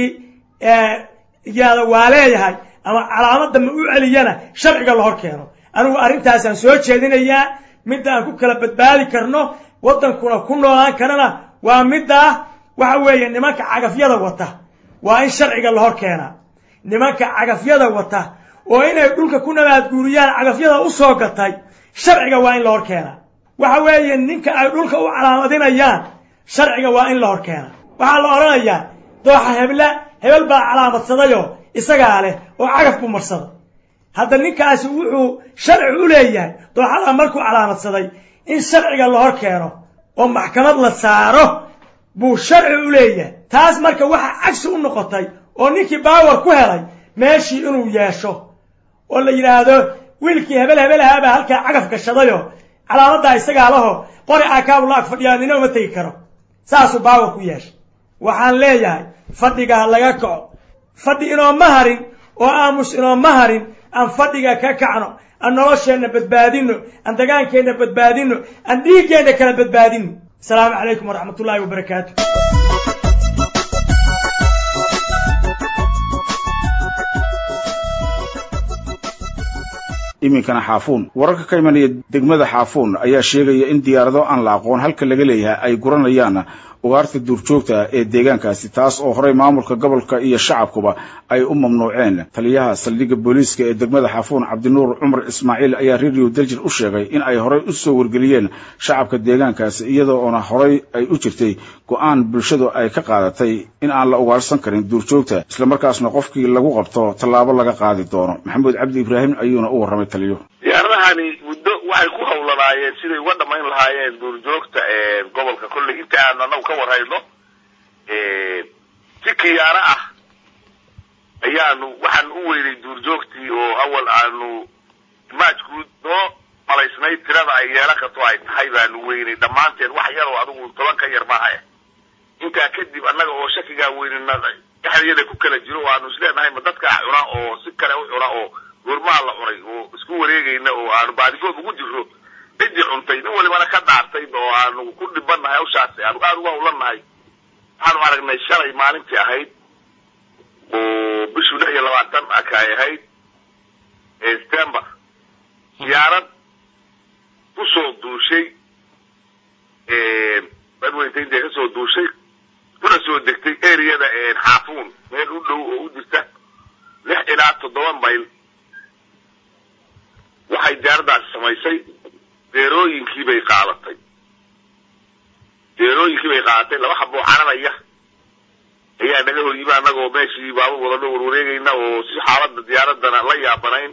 yihahda waa leeyahay ama calaamadda ma u celiyana sharciga la hor keeno anigu arrintaasaan soo jeedinayaa midda aan ku kala badbaadi karno waddankuna ku noolaan karana waa middaa waxa weeye nimanka cagafyada wata waa in sharciga la hor keenaa nimanka cagafyada wata oo inay dhulka ku nabaadguuriyaan cagafyada u soo gatay sharciga waa in la hor keenaa waxa weeye ninka ay dhulka u calaamadinayaan sharciga waa in la hor keenaa waxaa la odhanayaa dooxa hebla hebel baa calaamadsadayoo isagaa leh oo cagaf buu marsaday hadda ninkaasi wuxuu sharci u leeyahay dooxada markuu calaamadsaday in sharciga la hor keeno oo maxkamad la saaro buu sharci u leeyahay taas marka waxa cagsi u noqotay oo ninkii baawar ku helay meeshii inuu yeesho oo la yidhaahdo wiilkii hebel hebelahaa baa halkaa cagaf gashadayoo calaamaddaa isagaa laho qori aakaabu la ag fadhiyaa nina uma tegi karo saasuu baawar ku yeeshay waxaan leeyahay fadhigaa laga kaco fadhi inooma harin oo aamus inooma harin aan fadhiga ka kacno aan nolosheenna badbaadino aan dagaankeenna badbaadino aan dhiiggeenna kala badbaadino asalaamu calaykum waraxmat ullaahi wabarakaatu iminkana xaafuun wararka ka imanaya degmada xaafuun ayaa sheegaya in diyaarado aan la aqoon halka laga leeyahay ay guranayaan ugaarta duurjoogta ee deegaankaasi taas oo horey maamulka gobolka iyo shacabkuba ay u mamnuuceen taliyaha saldhigga booliiska ee degmada xaafuun cabdinuur cumar ismaaciil ayaa radio daljir u sheegay in ay horey u soo wargeliyeen shacabka deegaankaasi iyadoo oona horey ay u jirtay go-aan bulshadu ay ka qaadatay in aan la ugaarsan karin duurjoogta islamarkaasna qofkii lagu qabto tallaabo laga qaadi doono maxamuud cabdi ibraahim ayuuna u warramay taliyo diyaaradahani muddo waxay ku hawlanaayeen siday uga dhamayn lahaayeen duurjoogta gobolka kolley inta aan anagu ka warhayno si kiyaaro ah ayaanu waxaan u weynay duurjoogtii oo awal aanu maajkuud noo malaysnayd tirada ay yeelan karto ay tahay baanu weynay dhammaanteen wax yar oo adigu toban ka yar maaha intaa kadib annaga oo shakigaa weynina dhexdeeda ku kala jiro oo aanu isleenahay ma dadkaa cuna oo si kale u cuna oo goormaha la cunay oo isku wareegayna oo aanu baadigood ugu jirro ciddii cuntay nin walibana ka dhaartay oo aanu ku dhibannahay hawshaasi aanu aada uga hawlannahay waxaanu aragnay shalay maalintii ahayd oo bishuu lix iyo labaatan aka ay ahayd september diyaarad kusoo duushay badweyta intay kasoo duushay kuna soo degtay areada xaafuun meel u dhow oo u jirta lix ilaa toddoba mayl waxay diyaaraddaasi samaysay deerooyinkii bay qaadatay deerooyinkii bay qaadatay laba haboo caranaya ayaa naga hor yimi annagoo meeshii baabur wadano warwareegayna oo si xaaladda diyaaradana la yaabanayn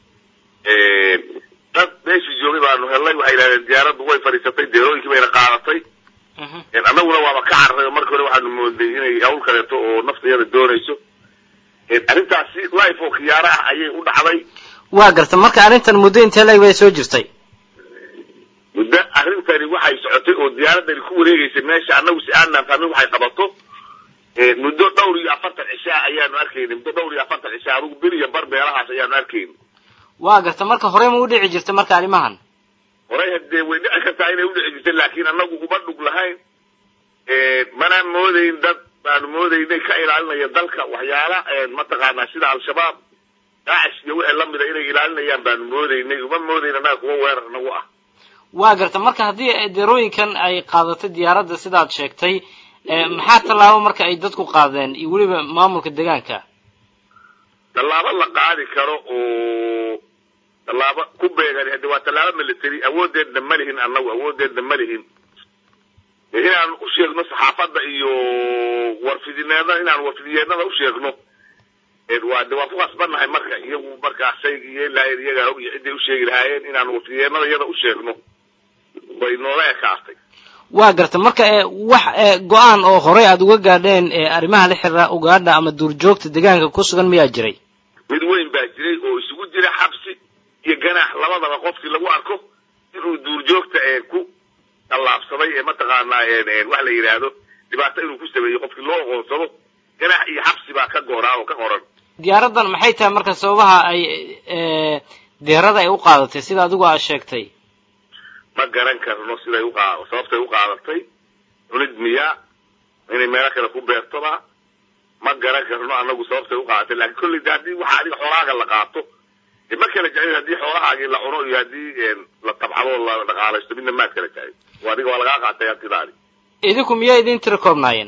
dad meeshii joogay baanu hellay waxay yidhahdeen diyaaraddu way fadhiisatay deerooyinkii bayna qaadatay annaguna waaba ka carray oo markii hore waxaanu mooday inay hawl kaleeto oo naftayada doonayso arrintaasi life oo khiyaaro ah ayay u dhacday waa garta marka arrintan muddo intee leeg bay soo jirtay muddo arrintani waxay socotay oo diyaaradani ku wareegaysay meesha annagu si aanaan fahmin waxay qabato muddo dhowr iyo afartan cishaa ayaanu arkayna muddo dhowr iyo afartan cishaa adugu bil iyo bar meelahaas ayaanu arkayna waa garta marka horey ma u dhici jirta marka arrimahan horey hadee way dhici kartaa inay udhici jirtay laakiin annagu uma dhug lahayn mana moodayn dad baanu moodaynay ka ilaalinaya dalka waxyaala mataqaanaa sida al-shabaab daacish iyo wixii lamida inay ilaalinayaan baanu moodaynay uma moodayn annaga kuwa weerar nagu ah waa garta marka haddii deerooyinkan ay qaadatay diyaaradda sidaad sheegtay maxaa tallaabo marka ay dadku qaadeen iyo weliba maamulka deegaanka tallaabo la qaadi karo oo tallaabo ku beegan hadde waa tallaabo military awooddeedna ma lihin annagu awooddeedna ma lihin inaan u sheegno saxaafadda iyo warfidineedna inaan warfidiyeednada u sheegno waa de waan ku qasbannahay marka iyagu markaa shayga iyo lahayn iyagaa og iyo cidday u sheegi lahaayeen inaan warfidiyeednada iyada u sheegno way noola ekaatay waa garta marka wax go-aan oo horey aada uga gaadheen arrimaha la xiriira ugaadha ama duurjoogta deegaanka ku sugan miyaa jiray mid weyn baa jiray oo isugu jira xabsi iyo ganaax labadaba qofkii lagu arko inuu duurjoogta ku tallaabsaday ee mataqaanaa wax la yidhaahdo dhibaato inuu ku sameeyo qofkii loo aqoonsado ganaax iyo xabsi baa ka gooraa oo ka qoran diyaaradan maxay tahay marka sababaha ay deerada ay u qaadatay sida adigu aad sheegtay ma garan karno siday uqa sababtay u qaadatay cunid miyaa inay meelo kale ku beertoba ma garan karno anagu sababtay u qaadatay lakin kolley de haddii waxa adiga xoolahaaga la qaato de ma kala jeclin haddii xoolahaagii la cuno iyo haddii la tabcado la dhaqaalaysto midna maad kala jeclin adiga waa lagaa qaatay hantidaadi idinku miyaa idin tira koobnaayeen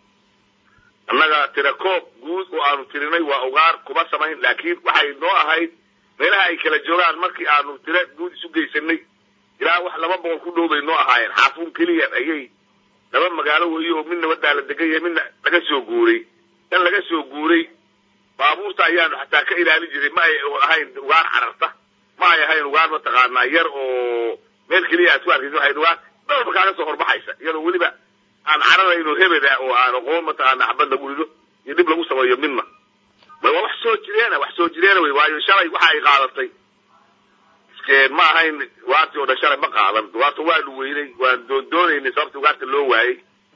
annaga tira koob guud oo aanu tirinay waa ugaar kuma samayn laakiin waxay noo ahayd meelaha ay kala joogaan markii aanu tira guud isu geysanay ilaa wax laba boqol ku dhow bay noo ahaayeen xaafuun keliya ayay laba magaalo weeye oo midna wadaa la degan yahay midna laga soo guuray kan laga soo guuray baabuurta ayaanu xataa ka ilaalin jiray ma ay ahayn ugaar cararta ma ay ahayn ugaar mataqaanaa yar oo meel keliya aad ku arkaysa waxay ugaar dalba kaaga soo horbaxaysa iyadoo weliba aan cararayno hebeda oo aan aqoon mataqaanaa xabad lagu rido iyo dhib lagu sameeyo midna may waa wax soo jireena wax soo jireena wey waayo shalay waxa ay qaadatay ma ahayn ugaartii oo dhan shalay ma qaadan ugaarta waanu weynay waan doondoonaynay sababta ugaarta loo waayey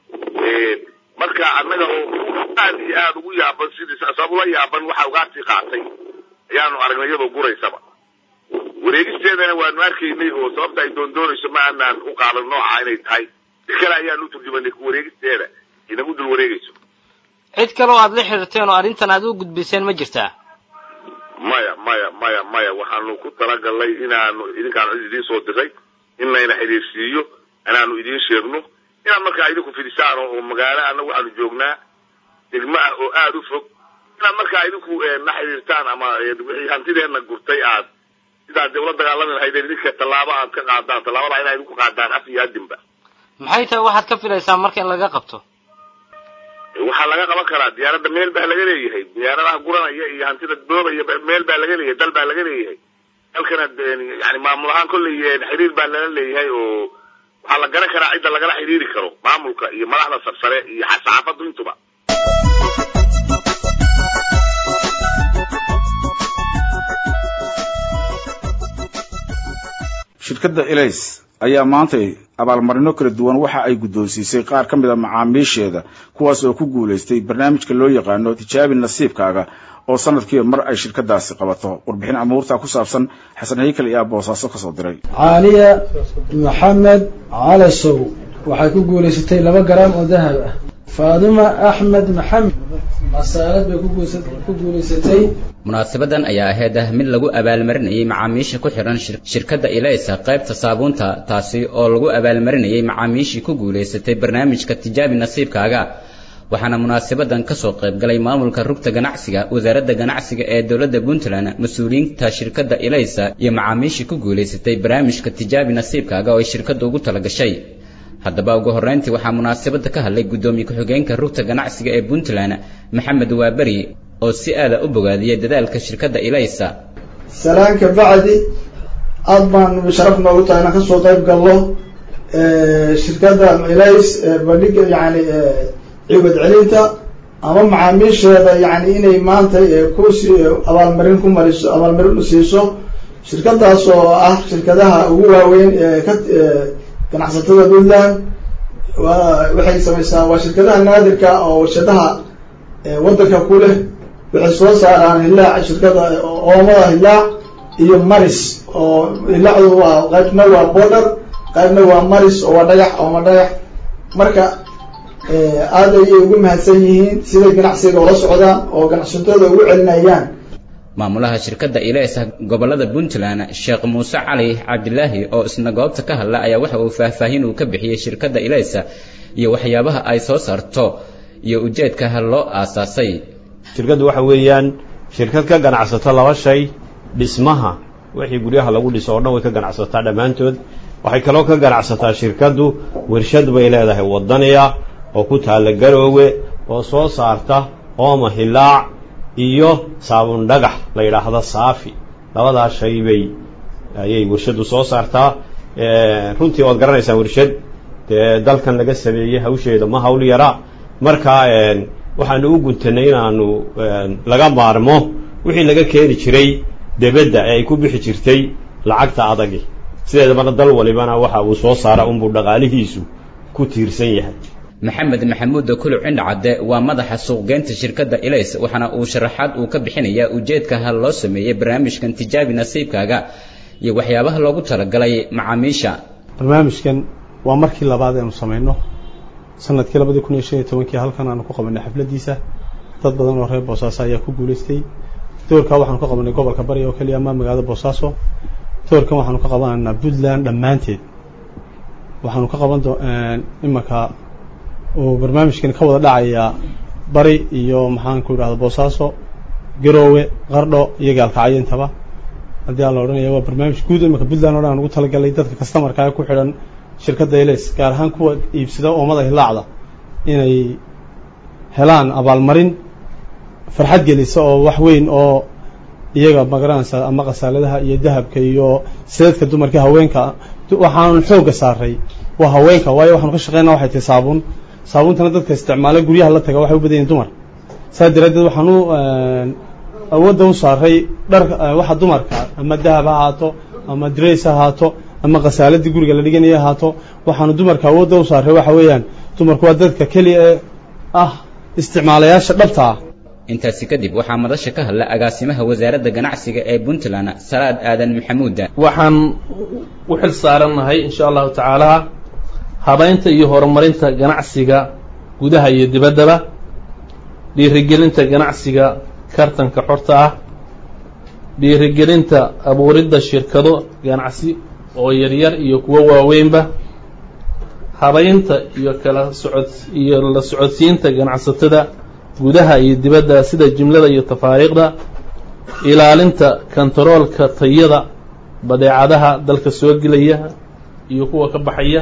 marka annaga oo aad iyo aada ugu yaaban sidii sabab ula yaaban waxa ugaartii qaatay ayaanu aragnay iyadoo guraysaba wareegisteedana waanu arkaynay oo sababta ay doondoonayso ma aanaan u qaadan nooca inay tahay si kale ayaanu u turjumanay wareegisteeda inagu dul wareegayso cid kale oo aada la xiriirteen oo arrintan aada u gudbiseen ma jirtaa maya maya maya maya waxaanu ku talagalnay inaanu idinkaan cid idiin soo diray in layna xidhiirsiiyo inaanu idiin sheegno inaad markaa idinku fidisaan oo magaalo anna waxaanu joognaa degmo ah oo aada u fog inaad markaa idinku na xidhiirtaan ama wixii hantideenna gurtay aad sidaad dee ula dagaalami lahaydeen idinka tallaabo aad ka qaadaan tallaabada inaa idinku qaadaan af iyo adinba maxay tahay waxaad ka filaysaa marka in laga qabto waxaa laga qaban karaa diyaaradda meel baa laga leeyahay diyaaradaha guranaya iyo hantida boobaya meel baa laga leeyahay dal baa laga leeyahay dalkana yani maamul ahaan kolley xiriir baa lala leeyahay oo waxaa la garan karaa cidda lagala xiriiri karo maamulka iyo madaxda sarsare iyo saxaafaddu intuba shirkadda elays ayaa maantay abaalmarino kala duwan waxa ay guddoonsiisay qaar ka mid a macaamiisheeda kuwaas oo ku guulaystay barnaamijka loo yaqaano tijaabi nasiibkaaga oo sanadkiiba mar ay shirkadaasi qabato warbixin amuurta ku saabsan xasan haykal ayaa boosaaso kasoo diray caaliya maxamed calasow waxay ku guulaysatay laba garaam oo dahab ah faaduma axmed maxamed masaalad bay ku guulaysatay munaasabadan ayaa ahayd ah mid lagu abaalmarinayay macaamiisha ku xidhan shirkadda ilaysa qaybta saabuunta taasi oo lagu abaalmarinayay macaamiishii ku guulaysatay barnaamijka tijaabi nasiibkaaga waxaana munaasabadan kasoo qaybgalay maamulka rugta ganacsiga wasaaradda ganacsiga ee dowladda puntland mas-uuliyiinta shirkadda ilaysa iyo macaamiishii ku guulaysatay barnaamijka tijaabi nasiibkaaga oo ay shirkadda ugu talagashay haddaba ugu horreyntii waxaa munaasabadda ka hadlay guddoomiye ku-xigeenka rugta ganacsiga ee puntland maxamed waaberi oo si aada u bogaadiyay dadaalka shirkadda ilaysa salaanka bacdi aada baan sharaf noogu tahay inaan kasoo qayb galno shirkadda ilays bandhiga yani ciwad celinta ama macaamiisheeda yani inay maanta ku abaalmarin ku mariso abaalmarin u siiso shirkadaas oo ah shirkadaha ugu waaweyn ee ka ganacsatada puntland waxay samaysaa waa shirkadaha naadirka oo warshadaha waddanka ku leh waxay soo saaraan hilaac shirkada oomada hilaac iyo maris oo hilaacdu waa qaybna waa border qaybna waa maris oo waa dhagax ooma dhagax marka aada ayay ugu mahadsan yihiin siday ganacsiga ula socdaan oo ganacsatada ugu celinayaan maamulaha shirkadda ilaysa gobollada puntland sheekh muuse cali cabdilaahi oo isna goobta ka hadla ayaa waxa uu faahfaahin uu ka bixiyey shirkadda ilaysa iyo waxyaabaha ay soo saarto iyo ujeedka loo aasaasay shirkaddu waxa weeyaan shirkad ka ganacsato laba shay dhismaha wixii guryaha lagu dhiso oo dhan way ka ganacsataa dhammaantood waxay kaloo ka ganacsataa shirkaddu warshad bay leedahay waddaniya oo ku taalla garoowe oo soo saarta ooma hilaac iyo saabun dhagax la yidhaahdo saafi labadaas shay bay ayay warshaddu soo saartaa runtii waad garanaysaa warshad dee dalkan laga sameeyey hawsheeda ma hawl yara marka waxaanu u guntanay inaanu laga maarmo wixii laga keeni jiray debedda ee ay ku bixi jirtay lacagta adagi sideedabana dal walibana waxa uu soo saara unbuu dhaqaalihiisu ku tiirsan yahay maxamed maxamuud kuluc cindhacadde waa madaxa suuqgeynta shirkadda ilays waxaana uu sharaxaad uu ka bixinayaa ujeedka ha loo sameeyey barnaamijkan tijaabi nasiibkaaga iyo waxyaabaha loogu talagalay macaamiisha barnaamijkan waa markii labaad aynu samayno sanadkii labadii kun iyo shan iyo tobankii halkan aanu ku qabanay xafladiisa dad badan oo reer boosaaso ayaa ku guulaystay doorkaa waxaanu ka qabanay gobolka bari oo keliya ama magaalada boosaaso doorkan waxaanu ka qabanaynaa puntland dhammaanteed waxaanu ka qaban imanka uu barnaamijkan ka wada dhacayaa bari iyo maxaan ku idhahda boosaaso garoowe qardho iyo gaalkacyo intaba haddii aan la odhanaya waa barnaamij guud imanka puntland o dhan aan ugu talagalay dadka customarkaa ku xidhan shirkadda eles gaar ahaan kuwa iibsada oomada hilaacda inay helaan abaalmarin farxad gelisa oo wax weyn oo iyaga magaranaysa ama khasaaladaha iyo dahabka iyo sideedka dumarka haweenka waxaanu xoogga saaray waa haweenka waayo waxaanu ka shaqeynaa waxay tahay saabuun saabuuntana dadka isticmaala guryaha la taga waxay u badan yihin dumar saas daraaddeed waxaan u awoodda u saaray dhar waxa dumarka ama dahab ha ahaato ama drays ha ahaato ama khasaaladii guriga la dhiganaya ahaato waxaanu dumarka awoodda u saaray waxa weeyaan dumarku waa dadka keliya ee ah isticmaalayaasha dhabta ah intaasi kadib waxaa madasha ka hadla agaasimaha wasaaradda ganacsiga ee puntland salaad aadan maxamuuda waxaan u xil saarannahay insha allahu tacaala habaynta iyo horumarinta ganacsiga gudaha iyo dibaddaba dhiirigelinta ganacsiga kartanka xorta ah dhiirigelinta abuuridda shirkado ganacsi oo yaryar iyo kuwo waaweynba habaynta iyo kala socod iyo la socodsiinta ganacsatada gudaha iyo dibadda sida jimlada iyo tafaariiqda ilaalinta kontaroolka tayada badeecadaha dalka soo gelaya iyo kuwa ka baxaya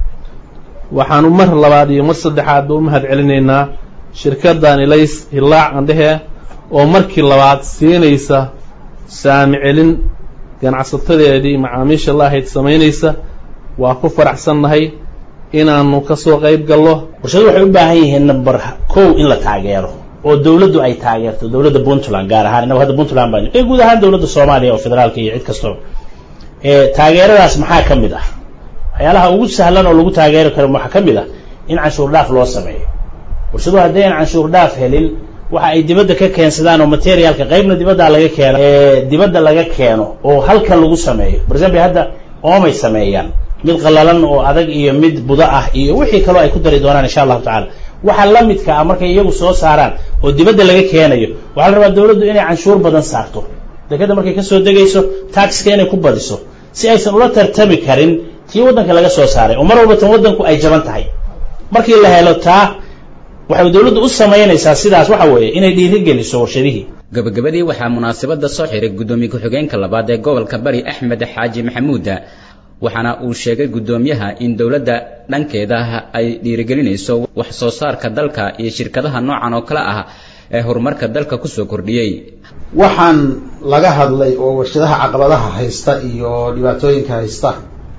waxaanu mar labaad iyo mar saddexaadba u mahad celinaynaa shirkaddan ilays hilaac andhehe oo markii labaad siinaysa saami celin ganacsatadeedii macaamiisha la ahayd samaynaysa waa ku faraxsannahay inaanu ka soo qayb gallo warshadu waxay u baahan yihiin number kow in la taageero oo dawladdu ay taageerto dawladda puntland gaar ahaan innagu hadda puntland baan ee guud ahaan dawladda soomaaliya oo federaalka iyo cid kastoo taageeradaas maxaa ka mid ah waxyaalaha ugu sahlan oo lagu taageeri karo waxaa ka mid ah in canshuur dhaaf loo sameeyo warshadu haddii aan canshuur dhaaf helin waxa ay dibadda ka keensadaan oo materialka qaybna dibaddaa laga keeno dibadda laga keeno oo halkan lagu sameeyo for example hadda oomay sameeyaan mid qallalan oo adag iyo mid budo ah iyo wixii kaloo ay ku dari doonaan insha allahu tacala waxa la midka ah markay iyagu soo saaraan oo dibadda laga keenayo waxaa la rabaa dawladdu inay canshuur badan saarto dekadda markay ka soo degayso taxiska inay ku badiso si aysan ula tartami karin tii waddanka laga soo saaray oo mar walba tan waddanku ay jaban tahay markii la helo taa waxay dawladdu u samaynaysaa sidaas waxa weeye inay dhiiri geliso warshadihii gabagabadii waxaa munaasabadda soo xiray guddoomiye ku-xigeenka labaad ee gobolka bari axmed xaaji maxamuuda waxaana uu sheegay guddoomiyaha in dowladda dhankeeda ay dhiirigelinayso wax soo saarka dalka iyo shirkadaha noocan oo kale ah ee horumarka dalka kusoo kordhiyey waxaan laga hadlay oo warshadaha caqabadaha haysta iyo dhibaatooyinka haysta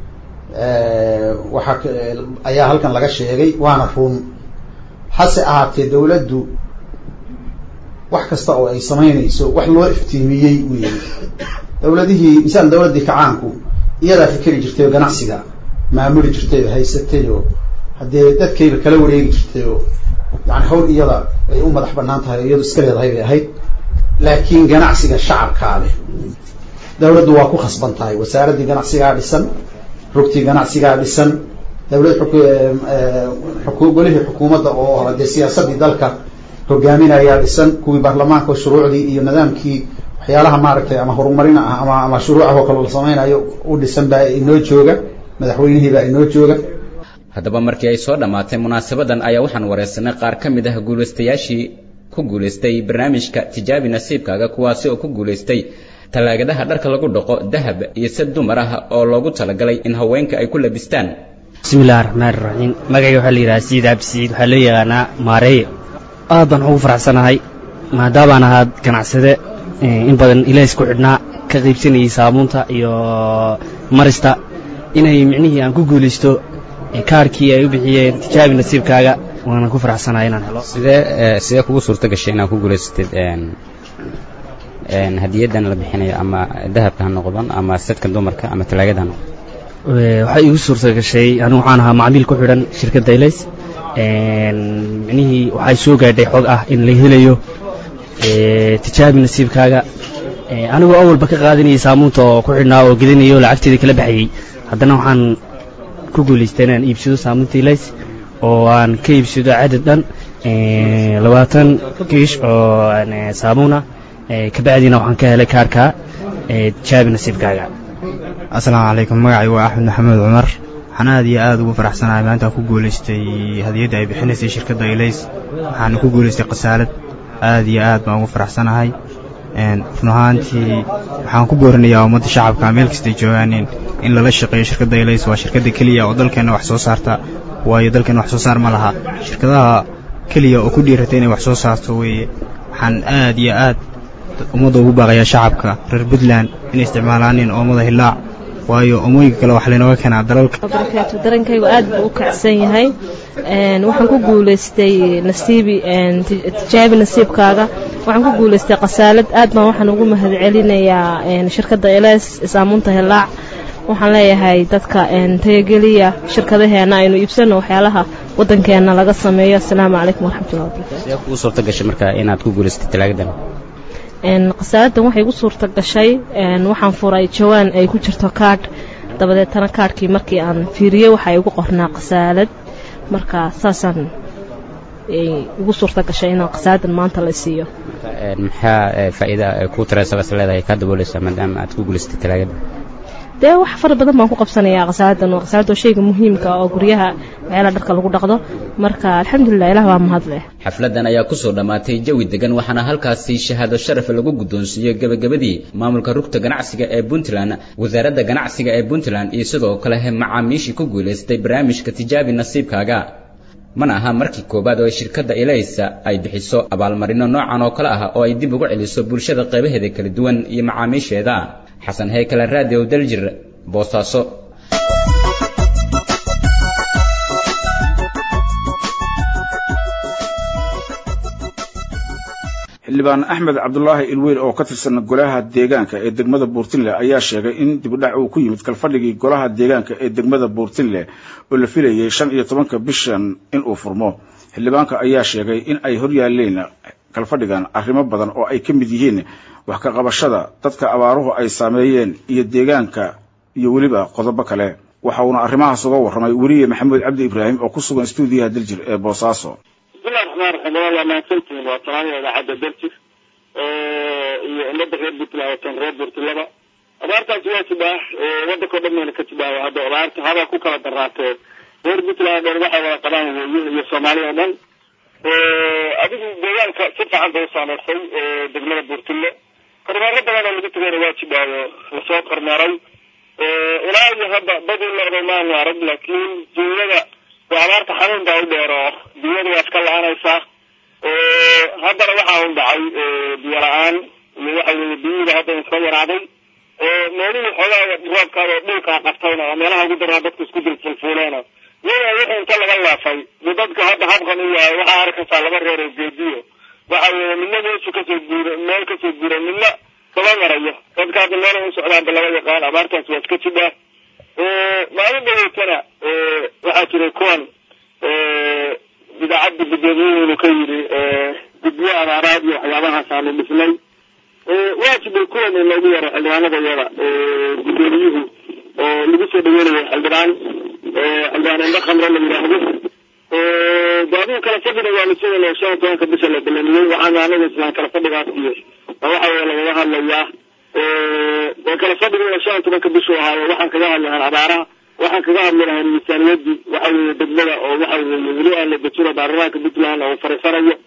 waxaa ayaa halkan laga sheegay waana run hase ahaatee dawladdu wax kasta oo ay samaynayso wax loo iftiimiyey weeye dawladihii misaal dawladdii kacaanku iyadaa fikeri jirtay oo ganacsiga maamuli jirtay oo haysatay oo haddee dadkayba kala wareegi jirtay oo yani hawl iyada ay u madax banaan tahay oo iyadu iska leedahay bay ahayd laakiin ganacsiga shacabkaa leh dawladdu waa ku khasban tahay wasaaraddii ganacsigaa dhisan rugtii ganacsigaa dhisan dawlad golihii xukuumadda oo dee siyaasaddii dalka hogaaminayaa dhisan kuwii baarlamaanka shuruucdii iyo nidaamkii waxyaalaha maaragtay ama horumarina ah ama ama shuruucah oo kale la samaynayo u dhisan baa inoo jooga madaxweynihii baa inoo jooga haddaba markii ay soo dhammaatay munaasabadan ayaa waxaan wareysanay qaar ka mid ah guulaystayaashii ku guulaystay barnaamijka tijaabi nasiibkaaga kuwaasi oo ku guulaystay tallaagadaha dharka lagu dhaqo dahab iyo sad dumar ah oo loogu talagalay in haweenka ay ku labistaan bismillahi raxmaan raxiim magacayga waxaa la yidhahaa siid absiid waxaa loo yaqaanaa maareeye aad baan ugu faraxsanahay maadaabaan ahaa ganacsade in badan ilaahis ku xidhnaa ka qaybsanayay saabuunta iyo marista inay micnihii aan ku guulaysto kaarkii ay u bixiyeen tijaabi nasiibkaaga waana ku faraxsanahay inaan helo sidee sidee kugu suurto gashay inaad ku guulaysatid hadiyadan la bixinayo ama dahabka ha noqdon ama sadka dumarka ama talaagada ha noqdon waxay igu suurta gashay anigu waxaan ahaa macmiil ku xidhan shirkadda ilays micnihii waxay soo gaadhay xog ah in la helayo tijaabi nasiibkaaga anigoo awalba ka qaadanayay saamuunta oo ku xidhnaa oo gedinayo oo lacagteeda kala baxayey haddana waxaan ku guulaystay inaan iibsado saamuunta ilays oo aan ka iibsado cadad dhan labaatan kiish oo saamuuna kabacdiina waxaan ka helay kaarka tijaabi nasiibkaaga asalaamu calaykum magacay waa axmed maxamed cumar waxaan aad iyo aad ugu faraxsanahay maanta ku guulaystay hadiyadda ay bixinaysay shirkadda ilays waxaana ku guulaystay khasaalad aad iyo aad baan ugu faraxsanahay run ahaantii waxaan ku boorinayaa ummadda shacabka meel kastay joogaaneen in lala shaqeeyo shirkadda ilays waa shirkadda keliya oo dalkeenna wax soo saarta waayo dalkeenna wax soo saar ma laha shirkadaha keliya oo ku dhiirata inay wax soo saarto weeye waxaan aad iyo aad ummadda ugu baaqayaa shacabka reer puntland inay isticmaalaaneen oomada hilaac waayo omooyinka kale wax laynooga keenaa dalalka barakaatu darankaygu aad buu u kacsan yahay waxaan ku guulaystay nasiibi tijaabi nasiibkaaga waxaan ku guulaystay khasaalad aad baan waxaan ugu mahad celinayaa shirkadda eles saamuunta hilaac waxaan leeyahay dadka tayageliya shirkadaheena aynu iibsano waxyaalaha waddankeenna laga sameeyo asalaamu calaykum waraxmatullahi wabarakatu sidee kugu suurto gashay marka inaad ku guulaysatay talaagadan khasaaladdan waxay igu suurta gashay waxaan furay jawaan ay ku jirto kaadh dabadeetana kaadhkii markii aan fiiriyey waxaa igu qornaa khasaalad marka saasaan igu suurta gashay inaan khasaaladdan maanta la siiyo maxaa faa'iida kuu tiraysaba is leedahay kaa daboolaysaa maadaama aad ku guulaysatay talaagada dee wax fara badan baan ku qabsanayaa khasaaladdan waa khasaaladda waa shayga muhiimka oo guryaha waxyaalaha dharka lagu dhaqdo marka alxamdulilah ilaah waa mahad leh xafladan ayaa kusoo dhammaatay jawi degan waxaana halkaasi shahaado sharaf lagu guddoonsiiyey gebagabadii maamulka rugta ganacsiga ee puntland wasaaradda ganacsiga ee puntland iyo sidoo kale macaamiishii ku guulaystay barnaamijka tijaabi nasiibkaaga mana aha markii koowaad oo ay shirkadda ilaysa ay bixiso abaalmarino noocan oo kale ah oo ay dib ugu celiso bulshada qaybaheeda kala duwan iyo macaamiisheeda xasan heykale raadiyo daljir boosaaso xildhibaan axmed cabdulaahi ilweyl oo ka tirsan golaha deegaanka ee degmada buurtinle ayaa sheegay in dibudhac uu ku yimid kalfadhigii golaha deegaanka ee degmada buurtinle oo la filayay shan iyo tobanka bishan inuu furmo xildhibaanka ayaa sheegay in ay horyaaleen kalfadhigan arrimo badan oo ay ka mid yihiin wax ka qabashada dadka abaaruhu ay saameeyeen iyo deegaanka iyo weliba qodobo kale waxa uuna arrimahaas uga warramay weriye maxamuud cabdi ibraahim oo ku sugan stuudiyaha daljir ee boosaaso bismillahi raxmaan raxiim waa mahadsantihiin waa talaada idaacadda daljir iyo ummadda reer puntland watan reer puntlandba abaartaasi waa jibaax waddankao dhan mayna ka jibaaho hadda abaarta haba ku kala daraatee reer puntland dhan waxay wada qabaan weeye iyo soomaaliya oo dhan adigu deegaanka si fiican bay u saameysay degmada buurtille kormeero badan oo lagu tagayna waa jibaayo lasoo kormeeray ilaa iyo hadda badii noqday maanu arag laakiin duunyada waa abaarta xanuun baa u dheer oo duunyada waa iska la-aanaysaa haddana waxaa un dhacay biyo la-aan iyo waxa weeye biyihii hadda iska yaraaday meelihii xoogaa roobkaada dhulkaa qabtayna oo meelaha ugu daraa dadku isku dil fulfuuleena iyadaa wixii inta laga laafay bu dadka hadda habkan u yahay waxaa arkaysaa laba reer oo geediyo waxa weeye midna meeshu kasoo guura meel kasoo guura midna kaba marayo dadka hadda meela u socdaanba laga yaqaan abaartaas waa iska jibaa maalin dhaweetana waxaa jiray kuwan idaacadda gudoomiyaheynu ka yidhi guddiyo abaaraad iyo waxyaabahaas aanu dhisnay waa jiray kuwan in loogu yaro xildhibaanada iyada gudoomiyuhu oo lagu soo dhaweynayo xildhibaan xildhibaan indho khamre la yidhaahdo daaduu kala fadhina waa lasoo wala shan iyo tobanka bisha la balamiyey waxaana anaga islaan kala fadhigaas iyo waxa weye lagaga hadlayaa dee kala fadhiga shan iyo tobanka bishu ahaayo waxaan kaga hadli lahaa abaaraha waxaan kaga hadli lahaa miisaaniyadii waxa weeye degmada oo waxa weeye weli aan la dejino baarlamaanka puntland oo fariisanayo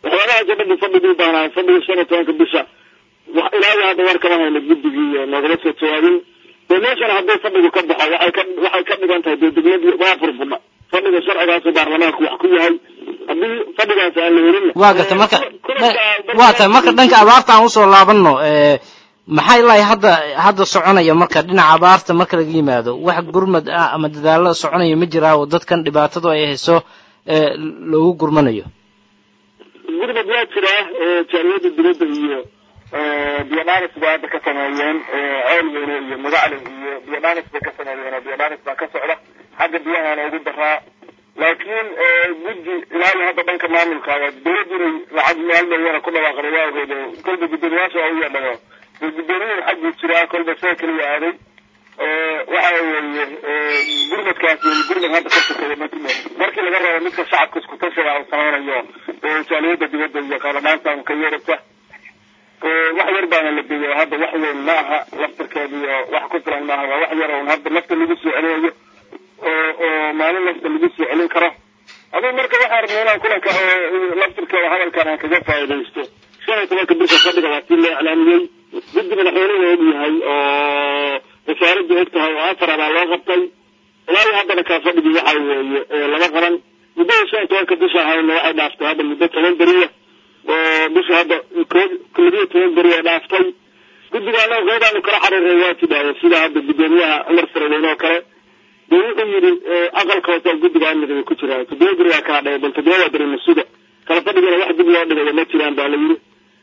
waxyaabahaasoo dhan bu fadhigii u baahnaa fadhiga shan iyo tobanka bisha wax ilaa hadda war kama hayno guddigii iyo noogala soo jawaabin dee meeshana hadduu fadhigu ka baxo waxay ka waxay ka dhigan tahay dee degladii waa furfudha fadhiga sharcigaasu baarlamaanku wax ku yahay haddii fadhigaas aan la helin waa garta marka waa tahay marka dhanka abaarta aan usoo laabanno maxaa ilaa hadda hadda soconaya marka dhinaca abaarta marka laga yimaado wax gurmad ah ama dadaallo soconaya ma jiraa oo dadkan dhibaatadu ay hayso loogu gurmanayo gurmad waa jiraa jaaliyada dibadda iyo biyodhanis bay hadda ka sameeyeen ceelweyne iyo magacle iyo biyodhanis bay ka sameeyeen oo biyodhanis baa ka socda xagga biyahaana ugu daraa laakiin guddi ilaa iyo hadda dhanka maamulka dowladdu inay lacag meel dhowyana ku dhawaaqday waa ogeed oo kolba guddoomiyaasha waa u yeedhado dee guddoomiyahan xagguu jiraa kolba see keliya aaday waxa weeye gurmadkaas iyo gurmad hadda ka sokeeya ma jiro markii laga rabo midka shacabka isku tashiga uu samaynayo jaaliyada dibadda iyo qaadamaanta ka yeerata wax yar baana la degay hadda wax weyn ma aha laftarkeeda iyo wax ku filan maaha waa wax yar un hadda lafta lagu soo celinayo oo oo maalin lafta lagu soo celin karo aduu marka waxaa rabnay inaan kulanka laftarkeeda hadalkan aan kaga faa'iidaysto shan iyo tobanka bisha fadhiga waa tii la iclaamiyey guddi madaxweynuhu og yahay oo wasaaraddu og tahay oo afar abaa loo qabtay ilaa iyo haddana kaa fadhigii waxa weeye lama qaban muddada shan iyo tobanka bisha ahayna waxay dhaaftay hadda muddo toban beriya oo bisha hadda labiyo toban beri ee dhaaftay guddigaana qeydaanu kala xariiray waa tidhaahda sida hadda guddoomiyaha cumar faraweyne oo kale dee wuxuu yidhi aqalka hoose guddiga amniga ku jiraa toddoba beri waa kaa dhaya bal toddoba beri masuda kala fadhigana wax dib loo dhigayo ma jiraan baa la yidhi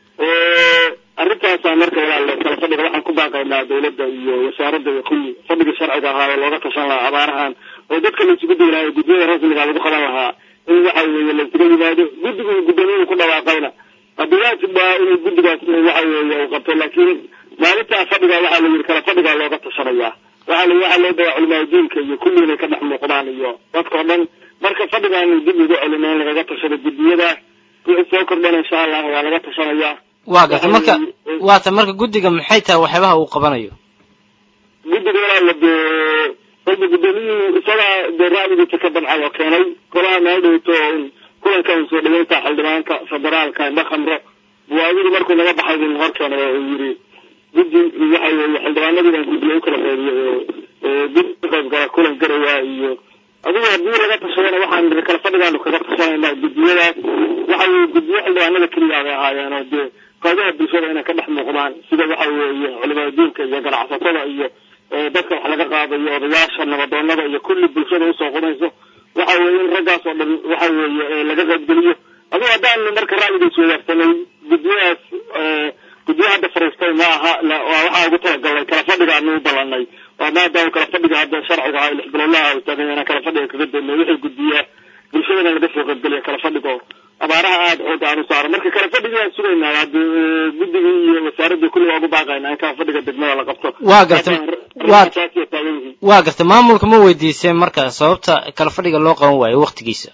arrintaasaa marka walaale kala fadhiga waxaan ku baaqaynaa dawladda iyo wasaaradda iyo kulli fadhiga sharciga ahaa oo looga tashan lahaa abaarahan oo dadka laysugu digi lahaa guddiyada rasmiga lagu qaban lahaa in waxa weeye laysuga yimaado guddigu guddoomiyuhu ku dhawaaqayna haddii waajib baa inuu guddigaas waxa weeye uu qabto laakiin maalintaa fadhiga waxaa la yidhi kala fadhigaa looga tashanayaa waxaa la waxaa loo dayaa culimaa diinka iyo kulli inay ka dhex muuqdaan iyo dadka o dhan marka fadhigaanu dib ugu celino in lagaga tashado guddiyadaas wixii soo kordhana insha allah waa laga tashanayaa waa garta marka waa ta marka guddiga maxay tahay waxyaabaha uu qabanayo guddiga walaala dee kolba guddoomiyuhu isagaa dee ra'yigiisa ka dabcan oo keenay golaha meel dhowto kulankan soo dhaweynta xildhibaanka federaalka indha khamro buwaadidu markuu naga baxay buu hor keenay oo uu yidhi guddi waxa weeye xildhibaanadiiban guddiga u kala qeybiyo oo guddi ka qayb gala kulan garaya iyo adigu haddii laga tashadana waxaan niri kala fadhigaanu kaga tashanaynaa guddiyadaas waxa weye guddiyo xildhibaanada keliya bay ahaayeen oo dee qeybaha bulshada inay ka dhex muuqdaan sida waxa weeye culimada diinka iyo ganacsatada iyo dadka wax laga qaadayo odayaasha nabadoonada iyo kulli bulshada usoo qumayso waxa weeye in raggaas oo dhan waxa weeye laga qaybgeliyo adigu haddaanu marka ra'yigiis wadaagsanay guddiyadaas guddiyo hadda fariistay ma aha waxaa ugu talagalnay kala fadhigaanu u ballanay waa maadaama kala fadhiga hadda sharciga aha lix bilowlaha uu tagay inaan kala fadhiga kaga daynay wixii guddiyaa bulshadana laga soo qaybgeliya kala fadhigo abaaraha aada xooga aanu saaro marka kala fadhigii aan sugaynaa hadda guddigii iyo wasaaraddii kulli waa ugu baaqaynaa in kala fadhiga degmada la qabto waa garta waa waa garta maamulka ma weydiiseen marka sababta kala fadhiga loo qaban waayo waktigiisa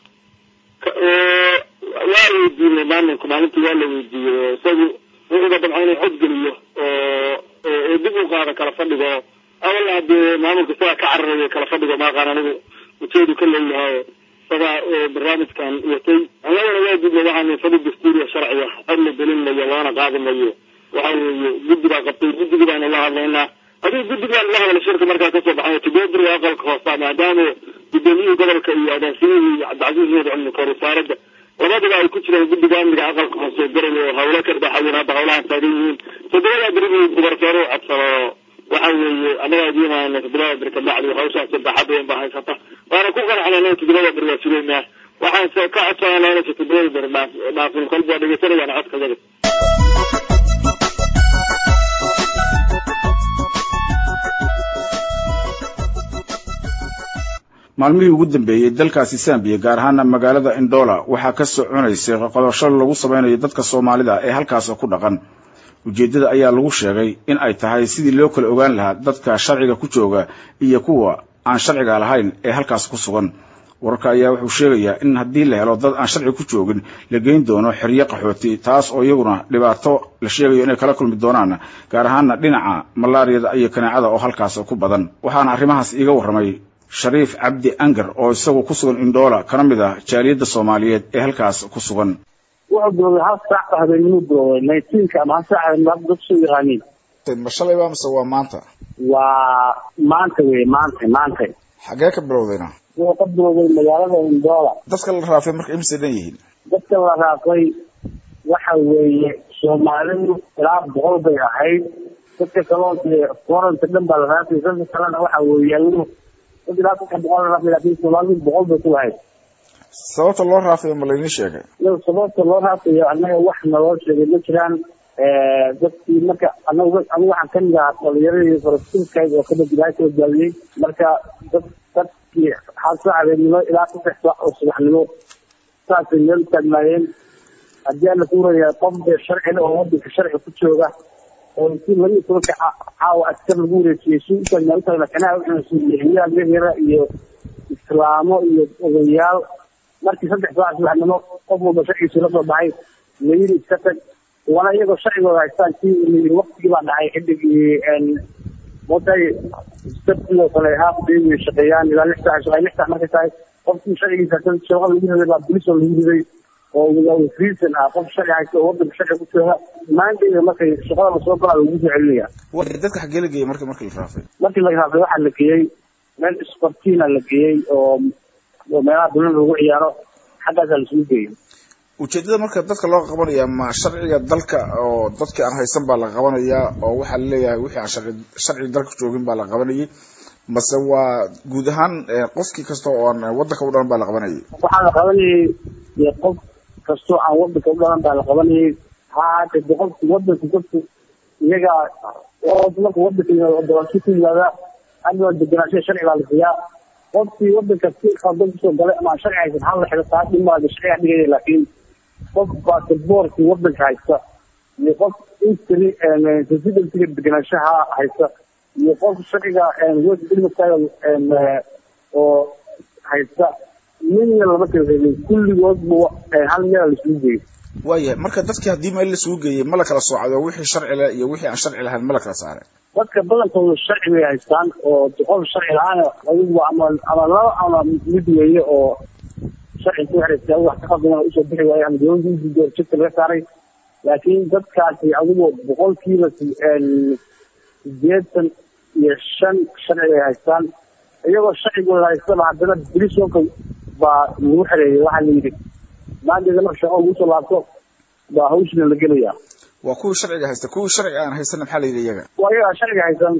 waa la weydiinay maamulka maalintii waa la weydiiyey isagu wuxuuba dabca inuu codgeliyo oo dib u qaado kala fadhigo awalna hadee maamulka isagaa ka cararayo kala fadhigo maaqaan anigu ujeedu ka leeyahay isagaa barnaamijkan watay annagana waa dibna waxaanu fadhi dastuuriya sharciga cod la gelinayo loona qaadimayo waxa weeye guddi baa qabtay guddigii baanu la hadlaynaa adigu guddig baan la hadla shirka markaa kasoo baxay todobaberiga aqalka hoosta maadaama guddoomiyihii gobolka iyo agaansimihii cabdicasiis nuur cilmi koor wasaaradda labadaba ay ku jiraan guddiga amniga aqalka hoose garay oo hawlo ka dhaxayen hadda hawlahan taagan yihiin toddobadaa beri buu gubartoore u codsado waxa weeye annagaa idiimaana toddobada beri ka bacdi hawshaas baaxad weyn baa haysata waana ku qanacnay toddobada beri waa sugaynaa waxaan ka codsananaa inaysa toddobada beri dhaafin kolba waa dhegeysanayaan codkagada maalmihii ugu dambeeyey dalkaasi sambiya gaar ahaana magaalada indhola waxaa ka soconaysay qodosho lagu samaynayo dadka soomaalida ee halkaas ku dhaqan ujeeddada ayaa lagu sheegay in ay tahay sidii loo kala ogaan lahaa dadka sharciga ku jooga iyo kuwa aan sharciga lahayn ee halkaas ku sugan wararka ayaa wuxuu sheegayaa in haddii la helo dad aan sharci ku joogin la geyn doono xeryo qaxooti taas oo iyaguna dhibaato la sheegayo inay kala kulmi doonaan gaar ahaana dhinaca malaariyada iyo kaneecada oo halkaas ku badan waxaana arrimahaas iiga warramay shariif cabdi angar oo isagu ku sugan indhoola kana mid ah jaaliyadda soomaaliyeed ee halkaas ku sugan wuxuu bilowday hal saac oo habeenimuu bilowday nineteenka ama hal saac habeenimo hadda dadku soo yaqaaniin ma shalay baa mise waa maanta waa maanta wey maanta maanta xagee ka bilowdayna wuxuu ka bilowday magaalada indoola dadka la raafay marka imise dhan yihiin dadka la raafay waxa weeye soomaalidu ilaa boqol bay ahayd dadka kaloo dee koranta dhan baa la raafay dadka kalena waxa weeye ayagu dad ilaa saddex boqol la raafay laakiin soomaalidu boqol bay ku lahayd sababta loo raafayo ma laydin sheegay iyada sababta loo raafayo annaga wax naloo sheegay ma jiraan dadkii marka anagu anigu waxaan kamid ahaa dhalinyaradii falastiinkayd oo kada ilaahay ka badbaadiyey marka dad dadkii hal saac habeenimo ilaa saddex saac oo subaxnimo saasay meel taagnaayeen haddii alla kuuraya qof dee sharcile oo wadanka sharci ku jooga oo intii laba iyo tobanka caawa askar lagu wareejiyey si utaagnaa utaagna kanaha wuxuu siiyey yara iyo islaamo iyo odayaal markii saddex saac subaxnimo qof walba sharcigiisu la soo baxay layiri iska tag wana iyagoo sharcigooda haystaan kii layiri waktigii baa dhacay xidigii watay sabtidoo kale haaf day way shaqeeyaan ilaa lix saac shaqeey lix saac markay tahay qofkii sharcigiisa shaqada lagu riday baa bolis oo lagu riday oo reason ah qof sharci haysta oo wadanka sharci ku jooga maantayda markay shaqada lasoo galaa lagu soo celinaya dadka xagee la geeyey marka markii la raafay markii la raafay waxaa la geeyey meel sportina la geeyey oo oo meelaha dulan lagu ciyaaro xaggaasaa lasugu geeyey ujeedada marka dadka loo qabanaya ma sharciga dalka oo dadkii aan haysan baa la qabanayaa oo waxaa laleeyahay wixii aan sharci sharci dalka joogin baa la qabanayay mase waa guud ahaan qofkii kasta oo aan wadanka u dhalan baa la qabanayay waxaa la qabanayay dee qof kastoo aan wadanka u dhalan baa la qabanayay ha ahaatee de qofki wadanka dadku iyaga marka wadanka yimaado doorasho ku yimaada adoo degenaanshaha sharci baa la siiyaa qofkii wadanka si qaldan kusoo galay ama aan sharci haysan hal la xido taa dhimaada sharciga dhigaya laakiin qof basaboorkii wadanka haysta iyo qof intri residencyga degenaanshaha haysta iyo qof sharciga west ilmatayo oo haysta midna lama kala reebin kulligoodba hal meel laisugu geeyey waayahay marka dadkii haddii meel lasugu geeyey ma la kala soocado wixii sharci leh iyo wixii aan sharci lahayn ma la kala saaray dadka badankooda sharci bay haystaan oo qof sharci la-aan adigu ama ama laba ama mid weeye oo sharci ku xiraysa wax ka qadana usoo bixi waayo ama dowladda doorjirka laga saaray laakiin dadkaasi adigu boqolkiiba sideetan iyo shan sharci ay haystaan iyagoo sharcigooda haystaba haddana brisonka baa lagu xereeyay waxaa la yidhi maanteeda marka shaqo lagu soo laabto baa hawshina la gelaya waa kuwii sharciga haysta kuwii sharciga aan haysan maxaa la yidhi iyaga waa iyagaa sharciga haysan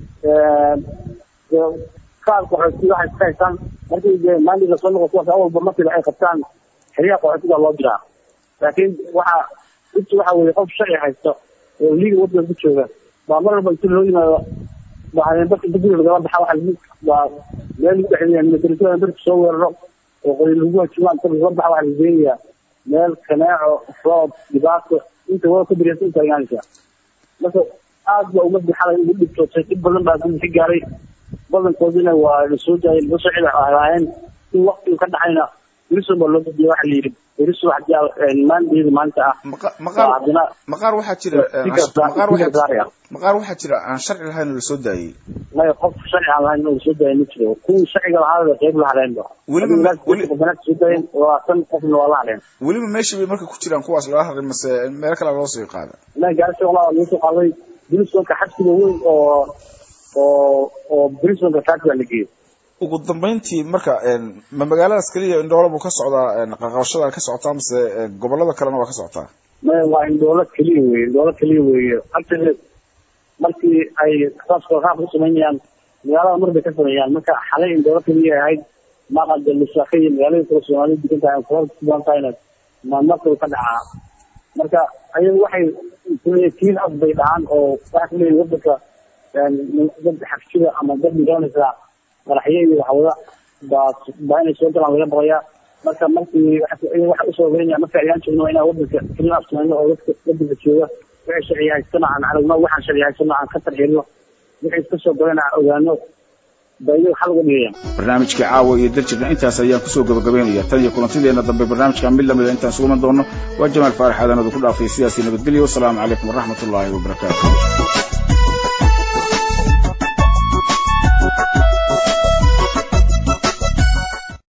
qaar qaxooti waxay iska haystaan markii dee maalinta lasoo noqo kuwaas awalba markiiba ay qabtaan xeryaha qaxootiga loo diraa laakiin waxa inta waxa weeye qof sharci haysta oo liiga wadanka ku jooga baa mar walba inta loo yimaado baa habeenbarka inta guriga lagala baxa waxa baa meel lagu dhexeeya militarisada barka soo weeraro oo qoy lagu hajimaa inta lagala baxa waxa la geenayaa meel kaneeco roob dhibaato inta wada ka biriyasa inta imaanaysa marka aad ba ummadii xalay ugu dhibtootay dhib badan baa ka gaaray badankoodina waa lasoo daayay laga soo cida ahaayeen in waktigu ka dhacayna berison baa loo gudiyay waxa la yidhi beriso hadii maandeeda maanta ah haddana maqaar waxaa jira maqaar waxaa maqaar waxaa jira aan sharci lahayn oo lasoo daayey maya qof sharci aan lahayn oo lasoo daayay ma jiro kuwii sharciga lahaada qeyb la hadheenba weliba soo daayeen labaatan qofna waa la hadheen weliba meeshii bay marka ku jiraan kuwaas laga hadlay mase meelo kale loo soo qaada la gaarisa walaa laga soo qaaday berisonka xabsiga weyn oo oo oo berisonka kaasi baa la geeyey ugu dambeyntii marka ma magaaladaas keliya indhoolo buu ka socdaa qaqabashada ka socotaa mase gobolada kalena waa ka socotaa maya waa indhoolo keliya weye indhoolo keliya weeye actually markii ay saas qaab ku samaynayaan magaalada mar bay ka sameeyaan marka xalay indhoolo keliya ahayd maqada lusaaka iyo magaalada kale soomaalida degan tahay kuhor kuban tahayna mamarkaba ka dhacaa marka ayagu waxay kiin af bay dhahaan oo waxaa kuleeyihin wadanka dad xabsida ama dad midoonaysa madaxyo iyo waxwada baa baa inay soo galaan laga baqayaa marka markii waxa usoo ogeynaya marka ayaan joogno waa inaan wadanka kiin af samayno oo dadka wadanka jooga wixii sharci haystana aan aragno waxaan sharci haystana aan ka tarxilno wixii iska soo galayna aan ogaano barnaamijkii caawa iyo daljirna intaas ayaan kusoo gabagabaynaya tan iyo kulantideena dambe barnaamijka mid lamida intaan suguman doono waa jamaal faarax aadanadu ku dhaafay sidaasi nabadgelyo wasalaamu calaykum waraxmat ullaahi wabarakaatu